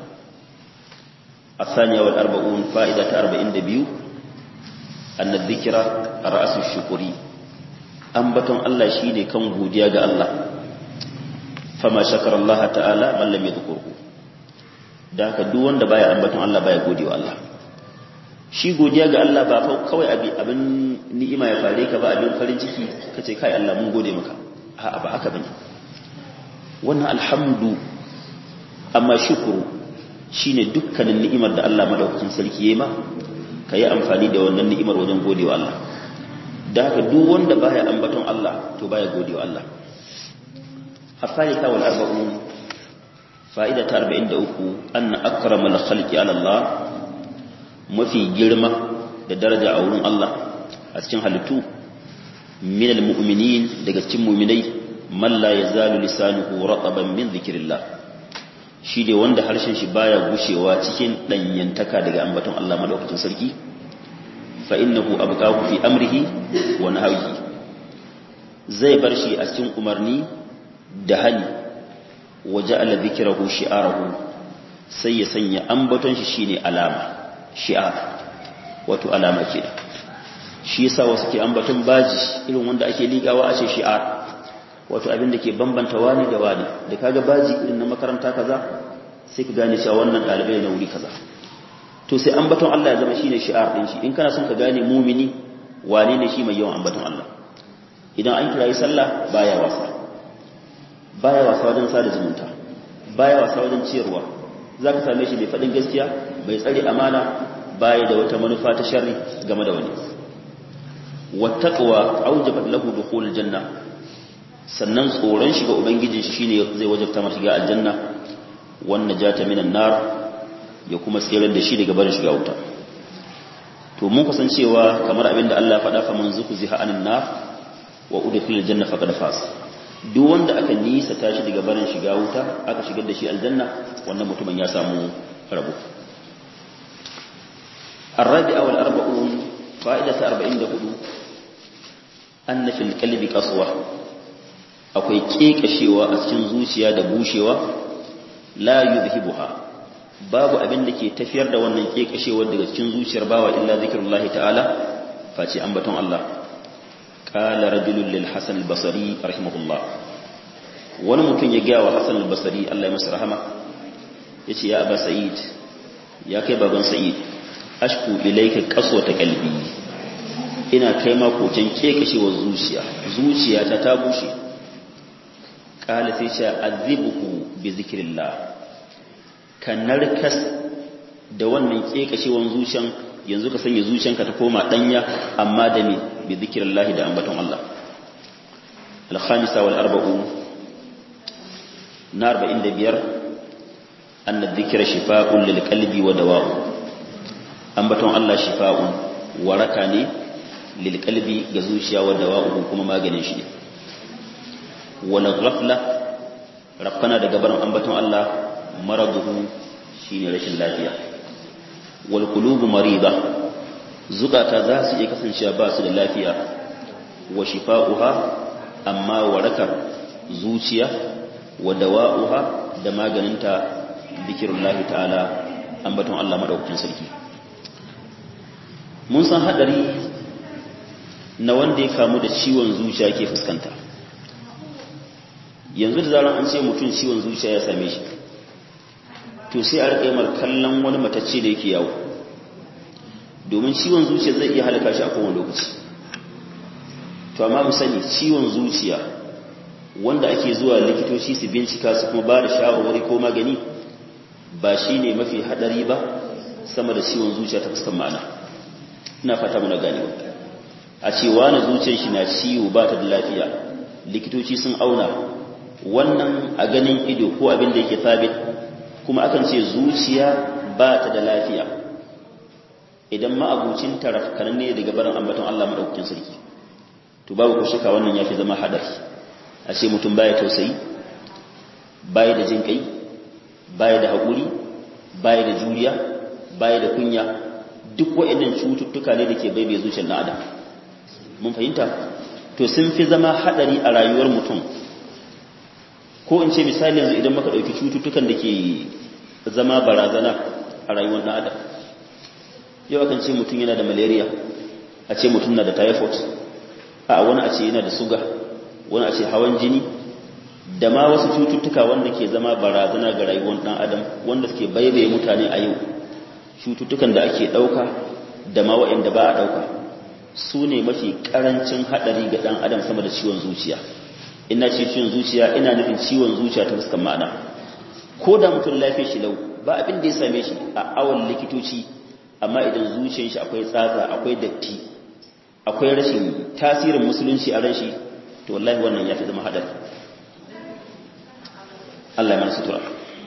a saniya wal arba'un fa'ida ta arba'in da biyu annad zikira a ra'asun shukuri ambaton Allah shi ne kan godiya ga Allah fama shakar Allah ta'ala mallam ya zukurku da haka duk wanda baya ambaton Allah baya godewa Allah shi godiya ga Allah ba kawai abin ni'ima ya fare ka ba abin farin ciki kace kai Allah mun gode maka a'a ba haka bane wannan alhamdu amma shukuru shine dukkanin ni'imar da Allah madaukakin sarki yayi ma kai amfani da wannan ni'imar wajen godewa Allah da haka duk wanda baya ambaton Allah to baya godewa Allah afalita wal arba'un fa'ida ta 43 anna akramal khalqi ala Allah mafi girma da daraja a wurin Allah a cikin halittu minal mu'minin daga cikin mu'minai man la yazalu lisanuhu rataban min dhikrillah shi ne wanda harshen shi baya gushewa cikin danyantaka daga ambaton Allah madaukakin sarki fa innahu abqahu fi amrihi wa nahyihi zai bar shi a cikin umarni da hali wa ja'ala dhikrahu shi'arahu sai ya sanya ambaton shi shine alama shi'ar wato alama kenan shi yasa wasu ke ambaton baji irin wanda ake liƙawa a ce shi'ar wato abin da ke bambanta wani da wani da kaga baji irin na makaranta kaza sai ka gane cewa wannan ɗalibai na wuri kaza to sai ambaton Allah ya zama shine shi'ar din shi in kana son ka gane mumini wane ne shi mai yawan ambaton Allah idan an kira sallah baya wasa baya wasa wajen sada zumunta baya wasa wajen ciyarwa zaka same shi bai faɗin gaskiya bai tsare amana baya da wata manufa ta sharri game da wani wattaqwa aujabat lahu dukhul janna sannan tsoron shiga ubangijin shi shine zai wajabta masa shiga aljanna wan najata minan nar ya kuma tsirar da shi daga barin shiga wuta to mun kusan cewa kamar abinda Allah faɗa fa man zuhziha anin nar wa udkhilal janna faqad fas duk wanda aka nisa tashi daga barin shiga wuta aka shigar da shi aljanna wannan mutumin ya samu rabo الرابعة والأربعون فائدة أربعين دهدو أن في القلب قسوة akwai kekashewa a cikin zuciya da bushewa la yuzhibuha babu abin da ke tafiyar da wannan kekashewar daga cikin zuciyar bawa illa zikrullahi ta'ala face ambaton Allah qala rajulun lil hasan al-basri rahimahullah wani mutum ya gaya wa hasan al-basri Allah ya masa rahama yace ya aba sa'id ya kai baban sa'id ashku ilayka qaswata qalbi ina kai ma koken kekashewar zuciya zuciyata ta bushe kala sai ce azibuhu bi zikrillah ka narkas da wannan kekashewan zuciyan yanzu ka sanya zuciyanka ta koma danya amma da ne bi zikrillah da ambaton Allah al-khamisa wal arba'un na 45 anna dhikra shifaa'un lil qalbi wa dawa'u ambaton Allah shifa'un waraka ne lil qalbi ga zuciya wa dawa'u kuma maganin shi ne wala ghafla rafkana daga barin ambaton Allah maraduhu shine rashin lafiya wal qulubu marida zukata za su iya kasancewa ba su da lafiya wa shifa'uha amma warakar zuciya wa dawa'uha da maganinta zikirullahi ta'ala ambaton Allah madaukakin sarki mun san hadari na wanda ya kamu da ciwon zuciya ke fuskanta yanzu da zaran an ce mutum ciwon zuciya ya same shi to sai a rika mar kallon wani matacce da yake yawo domin ciwon zuciya zai iya halaka shi a kowane lokaci to amma mu sani ciwon zuciya wanda ake zuwa likitoci su bincika su kuma ba da shawarwari ko magani ba shi ne mafi hadari ba sama da ciwon zuciya ta fuskan ma'ana ina fata muna gane ba a ce wani zuciyar shi na ciwo ba ta da lafiya likitoci sun auna wannan a ganin ido ko abin da yake sabit kuma akan ce zuciya ba ta da lafiya idan ma'abucin tarafkan ne daga barin ambaton Allah madaukakin sarki to babu ko shaka wannan yafi zama hadari a ce mutum baya tausayi baya da jin kai baya da haƙuri baya da juriya baya da kunya duk waɗannan cututtuka ne da ke baibaye zuciyar ɗan adam mun fahimta to sun fi zama hadari a rayuwar mutum ko in ce misali yanzu idan maka ɗauki cututtukan da ke zama barazana a rayuwar ɗan adam yau akan ce mutum yana da malaria a ce mutum na da typhoid a wani a ce yana da suga wani a ce hawan jini da ma wasu cututtuka wanda ke zama barazana ga rayuwar ɗan adam wanda suke baibaye mutane a yau cututtukan da ake ɗauka da ma waɗanda ba a ɗauka su ne mafi ƙarancin haɗari ga ɗan adam sama da ciwon zuciya ina ce ciwon zuciya ina nufin ciwon zuciya ta fuskan ma'ana ko da mutum lafiya shi lau ba abin da ya same shi a awon likitoci amma idan zuciyar shi akwai tsatsa akwai datti akwai rashin tasirin musulunci a ran shi to wallahi wannan ya fi zama haɗari Allah ya mana sutura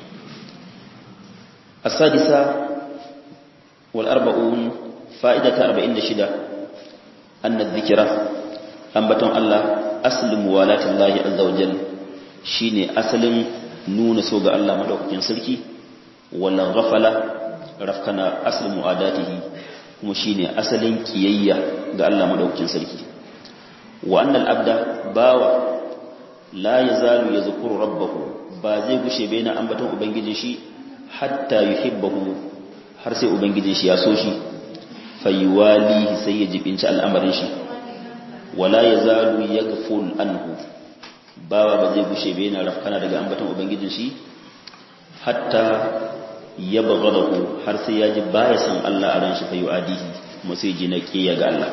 السادسة والأربعون فائدة أربعين شدة أن الذكرى أنبتون الله أسل موالاة الله عز وجل شيني أسل نون سوغ الله مدوك جنسلكي ولا غفلة رفكنا أسل مؤاداته kuma shine asalin kiyayya ga Allah madaukakin sarki wa annal abda bawa la yazalu yazkuru rabbahu ba zai gushe bai na ambaton ubangijin shi hatta yuhibbahu har sai ubangijin shi ya so shi fayuwalihi sai ya jibinci al'amarin shi wala yazalu yaghful anhu bawa ba zai gushe bai na rafkana daga ambaton ubangijin shi hatta ya bagadahu har sai ya ji baya san Allah a ran shi fa yu'adihi kuma sai ji na kiyaye ga Allah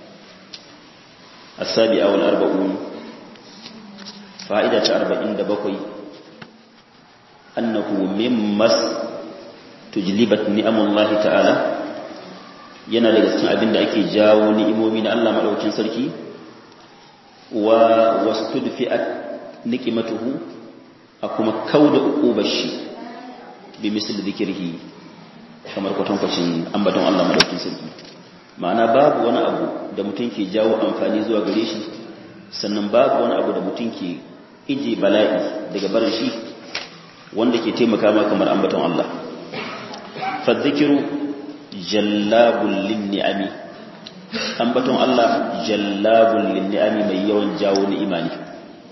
asabi awal arba'un fa'ida ta 47 annahu mimmas tujlibat ni'amullahi ta'ala yana daga cikin abin da ake jawo ni'imomi na Allah madaukakin sarki wa wastudfi'at niqmatuhu a kuma kauda uqubar shi bi misli dhikrihi kamar kwatankwacin ambaton Allah madaukakin sarki ma'ana babu wani abu da mutum ke jawo amfani zuwa gare shi sannan babu wani abu da mutum ke ije bala'i daga barin shi wanda ke taimaka ma kamar ambaton Allah fadhikiru jallabul linni'ami ambaton Allah jallabul linni'ami mai yawan jawo ni'ima ne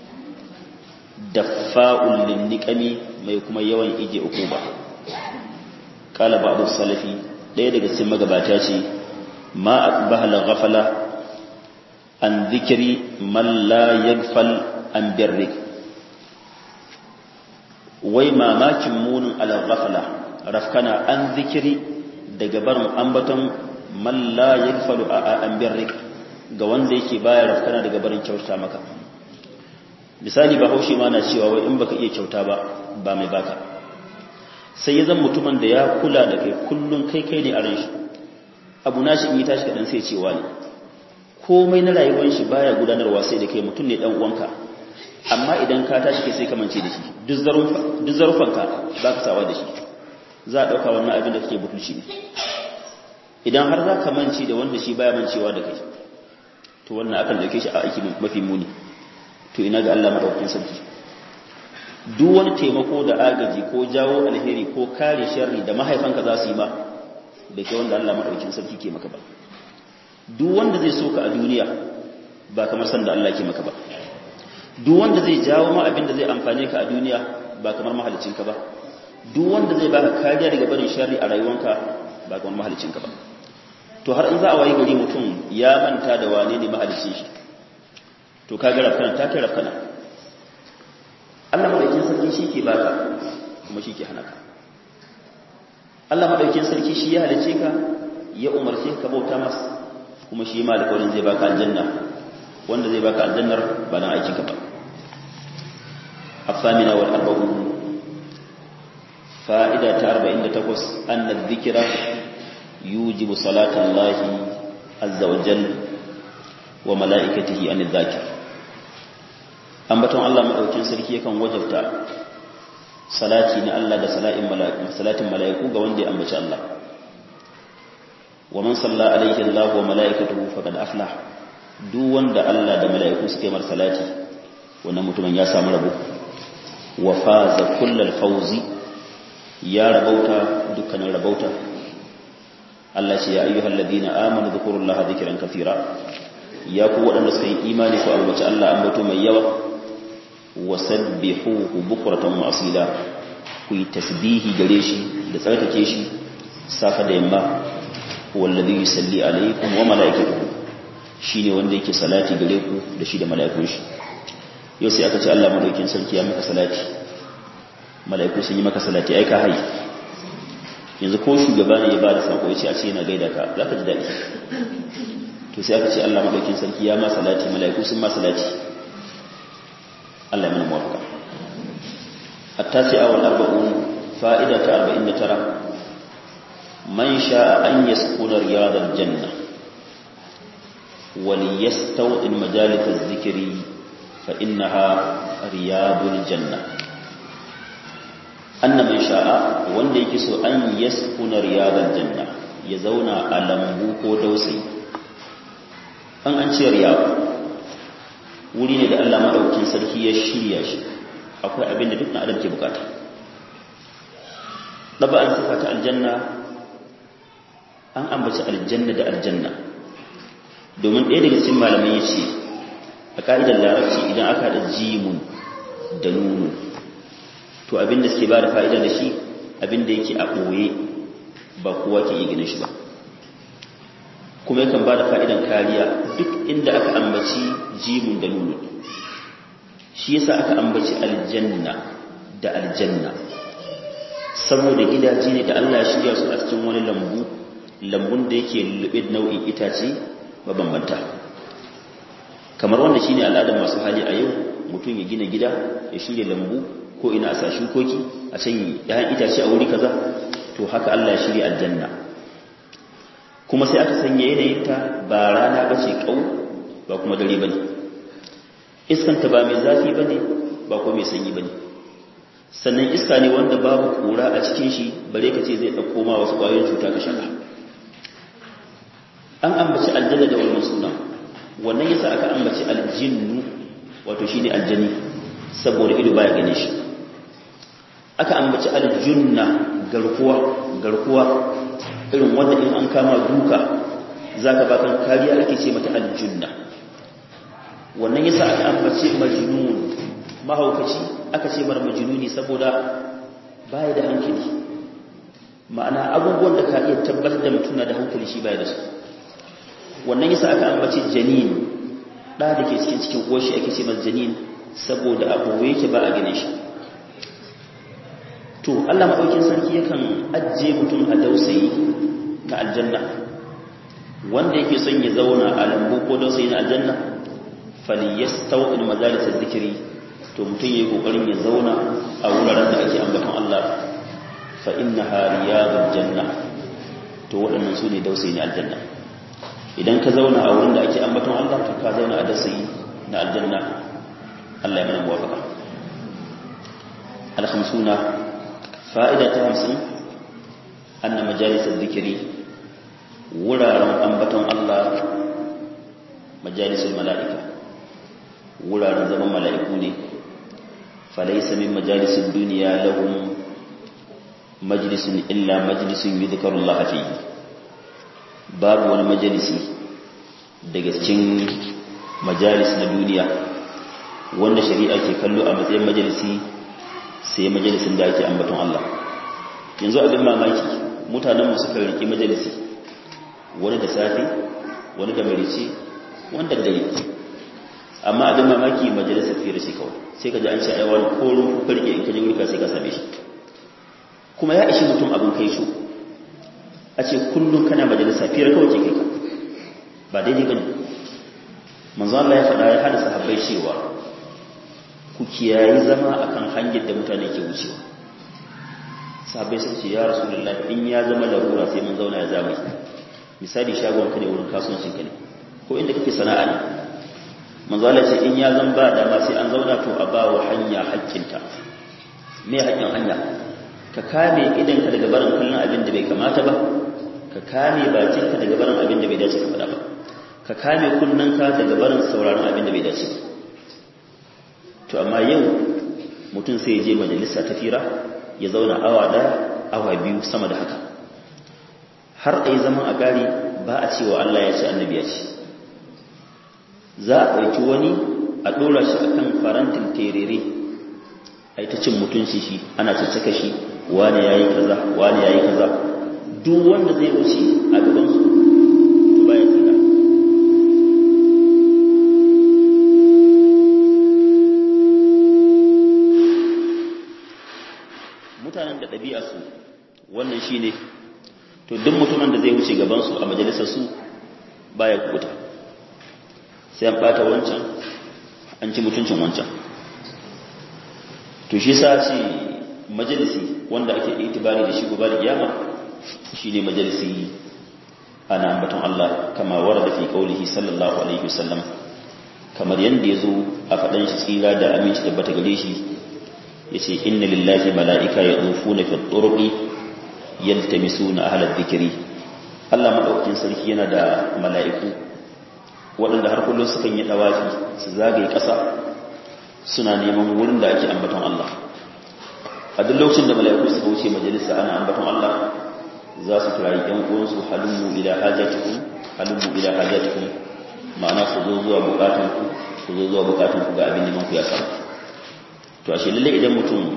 daffa'ul linniqami mai kuma yawan ije ukuba qala ba'd salafi daya daga cikin magabata ce ma aqbahala ghafala an dhikri man la yaghfal an birrik wai mamakin munin al-ghafala rafkana an zikiri daga barin ambaton man la yaghfalu an birrik ga wanda yake baya rafkana daga barin kyauta maka misali ba haushi ma na cewa wai in baka iya kyauta ba ba mai baka sai ya zan mutumin da ya kula da kai kullun kai kai ne a ran shi abu na shi in yi tashi kaɗan sai cewa ne komai na rayuwar shi baya gudanarwa sai da kai mutum ne dan uwanka amma idan ka tashi kai sai ka mance da shi duk zarufanka ba ka sawa da shi za a ɗauka wannan abin da kake butulci ne idan har za ka mance da wanda shi baya mancewa da kai to wannan akan dauke shi a aiki mafi muni to ina ga Allah madaukakin sarki duk wani taimako da agaji ko jawo alheri ko kare sharri da mahaifanka za su yi ma bai kai wanda Allah madaukakin sarki ke maka ba duk wanda zai so ka a duniya ba kamar san da Allah ke maka ba duk wanda zai jawo ma abin da zai amfane ka a duniya ba kamar mahalicinka ba duk wanda zai baka kariya daga barin sharri a rayuwanka ba kamar mahalicinka ba to har in za a wayi gari mutum ya manta da wane ne mahalicin shi to ka ga rafkana ta kai rafkana Allah madaukin sarki shi ke baka kuma shi ke hana ka Allah madaukin sarki shi ya halice ka ya umarce ka bauta masa kuma shi ma alƙawarin zai baka aljanna wanda zai baka aljannar ba dan aikinka ba الثامنة والأربعون فائدة أربعين تقص أن الذكر يوجب صلاة الله عز وجل وملائكته عن الذاكر أنبتون الله مأوكين سركي يكون وجبت صلاتي الله ده صلاة ملائكو قواندي أنبت الله ومن صلى عليه الله وملائكته فقد أفلح duk wanda Allah da mala'iku suka yi mar salati wannan mutumin ya samu rabo wa faza kullal fawzi ya rabauta dukkanin rabauta Allah ce ya ayyuhal ladina amanu dhkurullaha dhikran kathira ya ku waɗanda suka yi imani ku alwace Allah ambato mai yawa wasabbihuhu bukratan wa asila ku yi tasbihi gare shi da tsarkake shi safa da yamma wallazi yusalli alaikum wa malaikatuhu shine wanda yake salati gare ku da shi da mala'ikun shi yau sai aka ce Allah madaukin sarki ya maka salati mala'iku sun yi maka salati ai ka hayi yanzu ko shugaba ne ya bada sako yace a ce yana gaida ka zaka ji dadi to sai aka ce Allah madaukin sarki ya ma salati mala'iku sun ma salati Allah ya mana muwafaqa التاسعة والأربعون فائدة أربعين ترى من شاء أن يسكن رياض الجنة وليستوطن مجالس الذكر فإنها رياض الجنة أن من شاء وان يكسو أن يسكن رياض الجنة يزون ألمبو كودوسي أن أنشي رياض wuri ne da Allah madaukakin sarki ya shirya shi akwai abin da duk na adam ke bukata ɗaba'an sifa ta aljanna an ambaci aljanna da aljanna domin ɗaya daga cikin malamai ya ce a ƙa'idar larabci idan aka da jimun da nunu to abin da suke ba da fa'ida da shi abin da yake a ɓoye ba kowa ke iya ginin shi ba kuma yakan ba da fa'idan kariya duk inda aka ambaci jimun da nunu shi yasa aka ambaci aljanna da aljanna saboda gidaje ne da Allah ya shirya su a cikin wani lambu lambun da yake lullube nau'in itace mabambanta kamar wanda shine al'adar masu hali a yau mutum ya gina gida ya shirya lambu ko ina a sa shukoki a can yayin itace a wuri kaza to haka Allah ya shirya aljanna kuma sai aka sanya yanayin ta ba rana bace kau ba kuma dare bane iskanta ba mai zafi bane ba ko mai sanyi bane sannan iska ne wanda babu kura a cikin shi bare ka ce zai dauko ma wasu kwayoyin cuta ka shaka an ambaci aljanna da wannan sunan wannan yasa aka ambaci aljinnu wato shine aljani saboda ido baya gane shi aka ambaci aljunna garkuwa garkuwa irin wanda in an kama duka zaka bakan kariya ake ce mata aljunna wannan yasa aka ambaci majnun mahaukaci aka ce mar majnuni saboda baya da hankali ma'ana abubuwan da ka iya tabbatar da mutum na da hankali shi baya da su wannan yasa aka ambaci janin da da ke cikin cikin uwarshi ake ce masa janin saboda abu yake ba a gane shi to Allah madaukin sarki yakan ajje mutum a dausayi na aljanna wanda yake son ya zauna a lambu ko dausayi na aljanna falyastawil majalis zikiri to mutum yayi kokarin ya zauna a wuraren da ake ambaton Allah fa innaha riyadul janna to waɗannan su ne dausayi na aljanna idan ka zauna a wurin da ake ambaton Allah to ka zauna a dausayi na aljanna Allah ya mana muwafaka al-khamsuna fa'ida ta 50 anna majalis zikiri wuraren ambaton Allah majalisul mala'ika wuraren zaman mala'iku ne falaisa min majalisun duniya lahum majalisun illa majalisun yi zikarullah fi babu wani majalisi daga cikin majalis na duniya wanda shari'a ke kallo a matsayin majalisi sai majalisin da ake ambaton Allah yanzu abin mamaki mutanenmu suka riƙi majalisi wani da safe wani da marice wanda dare amma abin mamaki majalisar fira shi kawai sai ka ji an ce ai wani korin kukarke in ka je wurka sai ka same shi kuma ya ishi mutum abin kai su a ce kullum kana majalisa fira kawai ke kai ka ba daidai bane manzo Allah ya faɗa ya hada sahabbai cewa ku kiyayi zama akan hanyar da mutane ke wucewa sahabbai sun ce ya rasulullahi in ya zama larura sai mun zauna ya zama misali shagon ka ne wurin kasuwancin ka ne ko inda kake sana'a ne manzala ce in ya zan ba dama sai an zauna to a ba wa hanya hakkinta me hakkin hanya ka kame idanka daga barin kallon abin da bai kamata ba ka kame bakinka daga barin abin da bai dace ka faɗa ba ka kame kunnanka daga barin sauraron abin da bai dace ba to amma yau mutum sai ya je majalisa ta fira ya zauna awa ɗaya awa biyu sama da haka har a yi zaman a gari ba a cewa Allah ya ce annabi ya ce za a ɗauki wani a ɗora shi a kan farantin terere a yi ta cin mutunci shi ana caccaka shi wane ya yi kaza wane ya yi kaza duk wanda zai wuce a gabansu to baya tsira mutanen da ɗabi'a su wannan shi ne to duk mutumin da zai wuce gabansu a majalisar su baya kubuta sai an bata wancan an ci mutuncin wancan to shi sa ce majalisi wanda ake itibari da shi gobe da kiyama shine majalisi ana ambaton Allah kama warada fi qaulihi sallallahu alaihi wasallam kamar yanda yazo a fadan shi tsira da aminci tabbata gare shi yace inna lillahi malaika yadufuna fi turuqi yaltamisuna ahla dhikri Allah madaukakin sarki yana da mala'iku waɗanda har kullum sukan yi ɗawafi su zagaye ƙasa suna neman wurin da ake ambaton Allah a duk lokacin da mala'iku suka wuce majalisa ana ambaton Allah za su kirayi ɗan uwansu halummu ila hajatikum halummu ila hajatikum ma'ana ku zo zuwa bukatunku ku zo zuwa bukatunku ga abin neman ku ya samu to ashe lalle idan mutum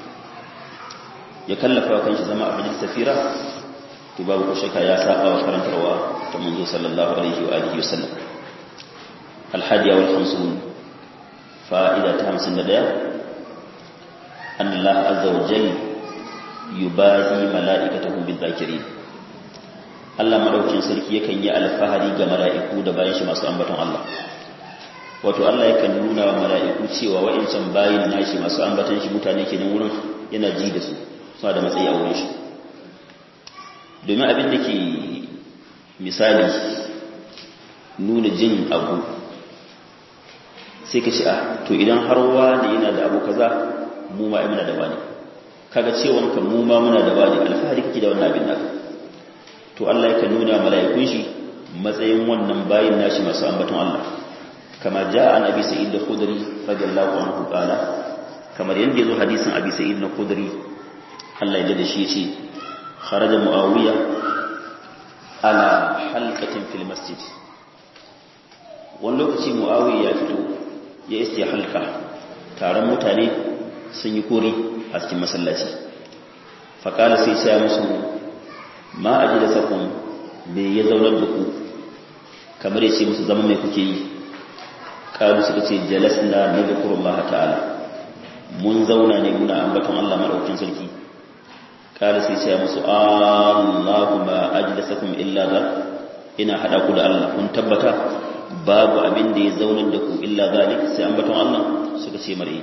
ya kallafa kanshi zama abin safira to babu ko shakka ya saba wa karantarwa ta manzo sallallahu alaihi wa alihi wasallam الحادية والخمسون فائدة همسن لديه أن الله عز وجل yubahi mala'ikatahu bizakirin Allah madaukin sarki yakan yi alfahari ga mala'iku da bayan shi masu ambaton Allah wato Allah yakan nuna wa mala'iku cewa wa'incan bayin nashi masu ambaton shi mutane kenan wurin yana ji da su suna da matsayi a wurin shi domin abin da ke misali nuna jin abu sai ka ci a to idan har wani yana da abu kaza mu ma muna da wani kaga cewan ka mu ma muna da wani alfahari kake da wannan abin naka to Allah yakan nuna mala'ikun shi matsayin wannan bayin nashi masu ambaton Allah kama jaa an abi sa'id al-khudri radiyallahu anhu qala kamar yanda yazo hadisin abi sa'id al-khudri Allah ya da shi yace kharaja muawiya ala halqatin fil masjid wani lokaci muawiya ya fito ya iske halka taron mutane sun yi kori a cikin masallaci faƙala sai sai musu ma a ji da sakon me ya zaunar da ku kamar ya ce musu zama mai kuke yi ƙalu suka ce jalas na na da kurullah ta'ala mun zauna ne muna ambaton Allah maɗaukin sarki ƙala sai sai musu Allahu ma a ji da sakon illa za ina haɗa ku da Allah kun tabbata babu abin da ya zaunar da ku illa zalik sai ambaton Allah suka ce mare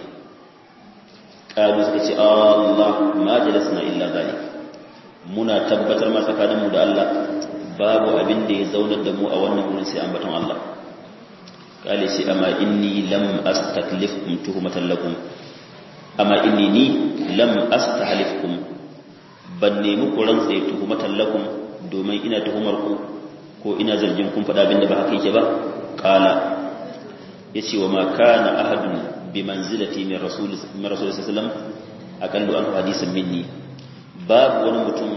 ƙalu suka ce Allah ma jalasna illa zalik muna tabbatar ma tsakaninmu da Allah babu abin da ya zaunar da mu a wannan wurin sai ambaton Allah kale sai amma inni lam astaklifkum tuhmatan lakum amma inni ni lam astahlifkum ban nemi ku rantsa tuhmatan lakum domin ina tuhumar ku ko ina zargin kun faɗa abin da ba haka yake ba qala yace wa ma kana ahadun bi manzilati min rasul min rasul sallallahu alaihi wasallam aqallu an hadisan minni babu wani mutum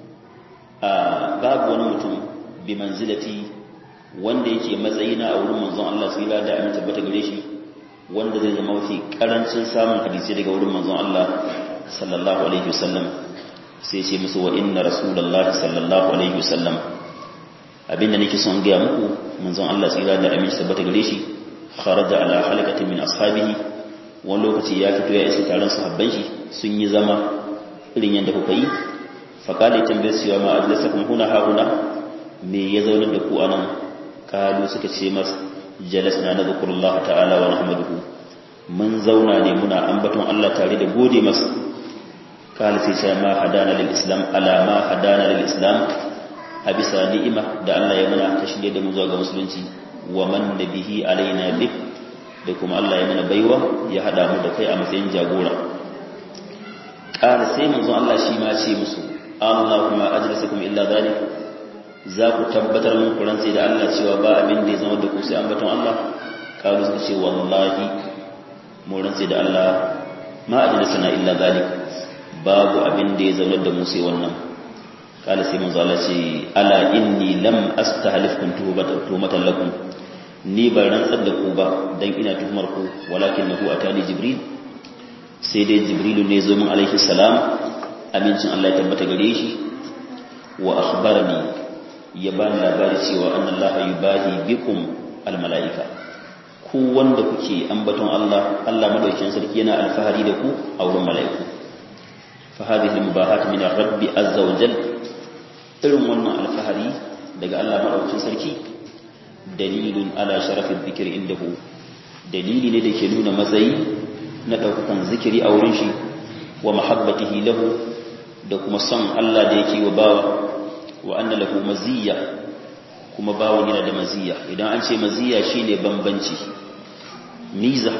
babu wani mutum bi manzilati wanda yake matsayina a wurin manzon Allah sai da da amin tabbata gare shi wanda zai zama mafi karancin samun hadisi daga wurin manzon Allah sallallahu alaihi wasallam sai ce musu wa inna rasulullahi sallallahu alaihi wasallam abinda nake son ga muku manzon Allah sai da amin tabbata gare shi kharaja ala halaqatin min ashabihi wani lokaci ya fito ya isa taron sahabban shi sun yi zama irin yadda kuka yi faƙali tambayar siya ma adlasa kuma huna hauna me ya zaunar da ku anan kalu suka ce mas jalas na na zukurullah ta'ala wa nahmaduhu mun zauna ne muna ambaton Allah tare da gode masa kala sai sai ma hadana lil islam ala ma hadana lil islam a bisa ni'ima da Allah ya mana ta shirye da mu zuwa ga musulunci wa man bihi alaina bik da kuma Allah ya mana baiwa ya hada mu da kai a matsayin jagora ƙara sai manzon Allah shi ma ce musu Allahumma ajlisakum illa zalik za ku tabbatar mun kuran sai da Allah cewa ba abin da ya zama da ku sai ambaton Allah ƙaru suka ce wallahi mu ran sai da Allah ma ajlisana illa zalik babu abin da ya zaunar da mu sai wannan ƙala sai manzon Allah ce ala inni lam astahlifkum tuhmatan lakum ni ban rantsar da ku ba dan ina tuhumar ku walakin nahu atani jibril sai dai jibrilu ne zo min alaihi salam amincin Allah ya tabbata gare shi wa akhbarani ya bani labari cewa annallaha yubahi bikum almalaika ku wanda kuke ambaton Allah Allah madaukakin sarki yana alfahari da ku a wurin malaiku fa hadhihi almubahat min ar-rabb azza wa jal irin wannan alfahari daga Allah madaukakin sarki dalilun ala sharafi dhikri indahu dalili ne da ke nuna matsayi na ɗaukakan zikiri a wurin shi wa mahabbatihi lahu da kuma son Allah da yake wa bawa wa anna lahu maziyya kuma bawan yana da maziyya idan an ce maziyya shine bambanci miza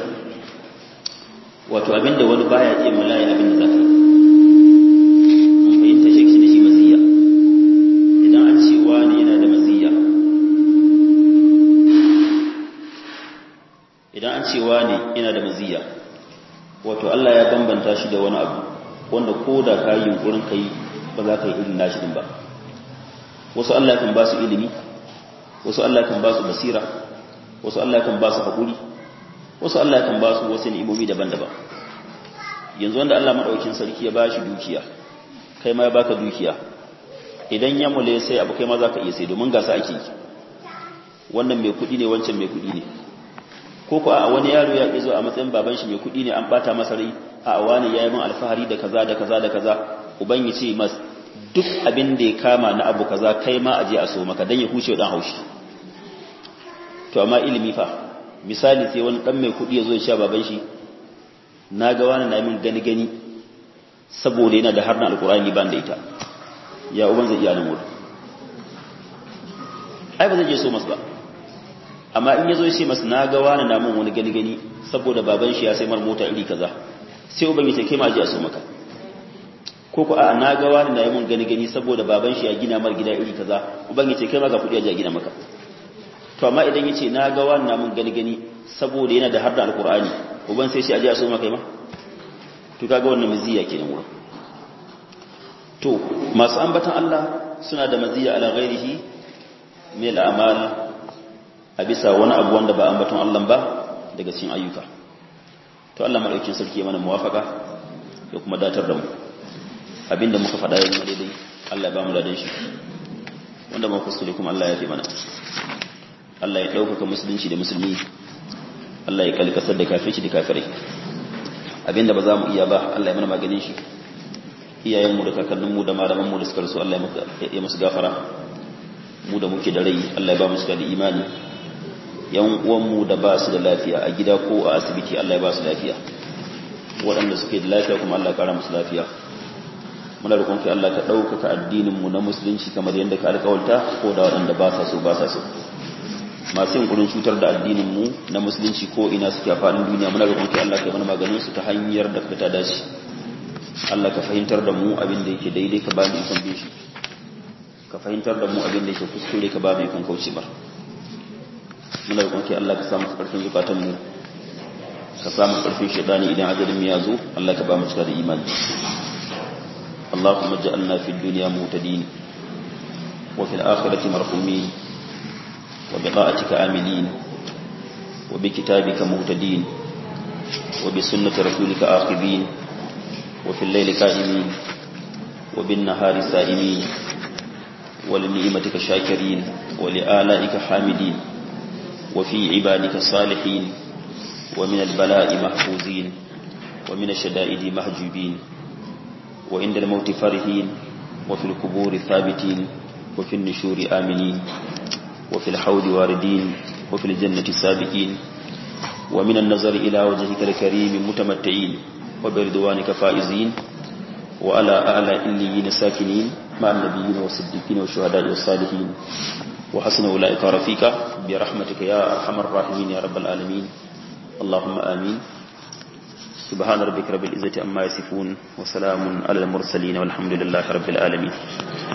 wato abinda wani baya iya malaya abinda zaka mun fahimta shi shi shi maziyya idan an ce wani yana da maziyya idan an ce wani yana da maziyya wato Allah ya bambanta shi da wani abu wanda ko da ka yi yunkurin ka yi ba za ka yi irin nashi din ba wasu Allah kan ba su ilimi wasu Allah kan ba su basira wasu Allah kan ba su haƙuri wasu Allah kan ba su wasu ni'imomi daban-daban yanzu wanda Allah madaukakin sarki ya ba shi dukiya kai ma ya baka dukiya idan ya mule sai abu kai ma za ka iya sai domin gasa ake yi wannan mai kuɗi ne wancan mai kuɗi ne ko ko a wani yaro ya zo a matsayin baban shi mai kuɗi ne an bata masa rai a wani yayi min alfahari da kaza da kaza da kaza uban ya ce mas duk abin da ya kama na abu kaza kai ma aje a so maka dan ya huce dan haushi to amma ilimi fa misali sai wani dan mai kudi ya zo ya sha baban shi na ga wani na min gani gani saboda yana da harna alkurani ban da ita ya uban zai iya nan wurin ai ba zai je so masu ba amma in ya zo shi masu na ga wani na min wani gani gani saboda baban shi ya sai mar mota iri kaza sai uban ya ce kai ma je a so maka ko ko a na ga wani na yi mun gani gani saboda baban shi ya gina mar gida iri kaza uban ya ce kai ma ga kudi a gina maka to amma idan ya ce na ga wani na mun gani gani saboda yana da har da alkur'ani uban sai shi a je a so maka ma to kaga wannan maziya kenan wurin to masu ambatan Allah suna da maziya ala ghairihi min al'amal a bisa wani abu wanda ba ambaton Allah ba daga cikin ayyuka to Allah madaukakin sarki ya mana muwafaka ya kuma datar da mu abinda muka faɗa ya zama daidai Allah ya ba mu ladan shi wanda muka kuskure kuma Allah ya fi mana Allah ya ɗaukaka musulunci da musulmi Allah ya kalkasar da kafirci da kafirai abinda ba za mu iya ba Allah ya mana maganin shi iyayenmu da kakanninmu da malamanmu da suka rasu Allah ya musu gafara mu da muke da rai Allah ya ba mu suka da imani yan uwanmu da ba su da lafiya a gida ko a asibiti Allah ya ba su lafiya waɗanda suke da lafiya kuma Allah ya kara musu lafiya muna da kai Allah ka ɗaukaka addininmu na musulunci kamar yadda ka alƙawarta ko da waɗanda ba sa so ba sa so masu yin kurin cutar da addininmu na musulunci ko ina suke a faɗin duniya muna da kai Allah ka yi mana maganin su ta hanyar da ka ta dace Allah ka fahimtar da mu abin da yake daidai ka ba mu ikon bin shi ka fahimtar da mu abin da yake kuskure ka ba mu ikon kauce ba muna da kai Allah ka samu ƙarfin zukatan mu ka samu ƙarfin shaitani idan ajalin mu ya zo Allah ka ba mu cika da imani اللهم اجعلنا في الدنيا مهتدين وفي الآخرة مرحومين وبطاعتك آملين وبكتابك مهتدين وبسنة رسولك آخذين وفي الليل قائمين وبالنهار سائمين ولنعمتك شاكرين ولآلائك حامدين وفي عبادك صالحين ومن البلاء محفوظين ومن الشدائد محجوبين وعند الموت فرحين وفي القبور ثابتين وفي النشور آمنين وفي الحوض واردين وفي الجنة سابقين ومن النظر إلى وجهك الكريم متمتعين وبرضوانك فائزين وعلى أعلى إليين ساكنين مع النبيين والصديقين والشهداء والصالحين وحسن أولئك رفيقا برحمتك يا أرحم الراحمين يا رب العالمين اللهم آمين سبحان ربك رب العزة أما يصفون وسلام على المرسلين والحمد لله رب العالمين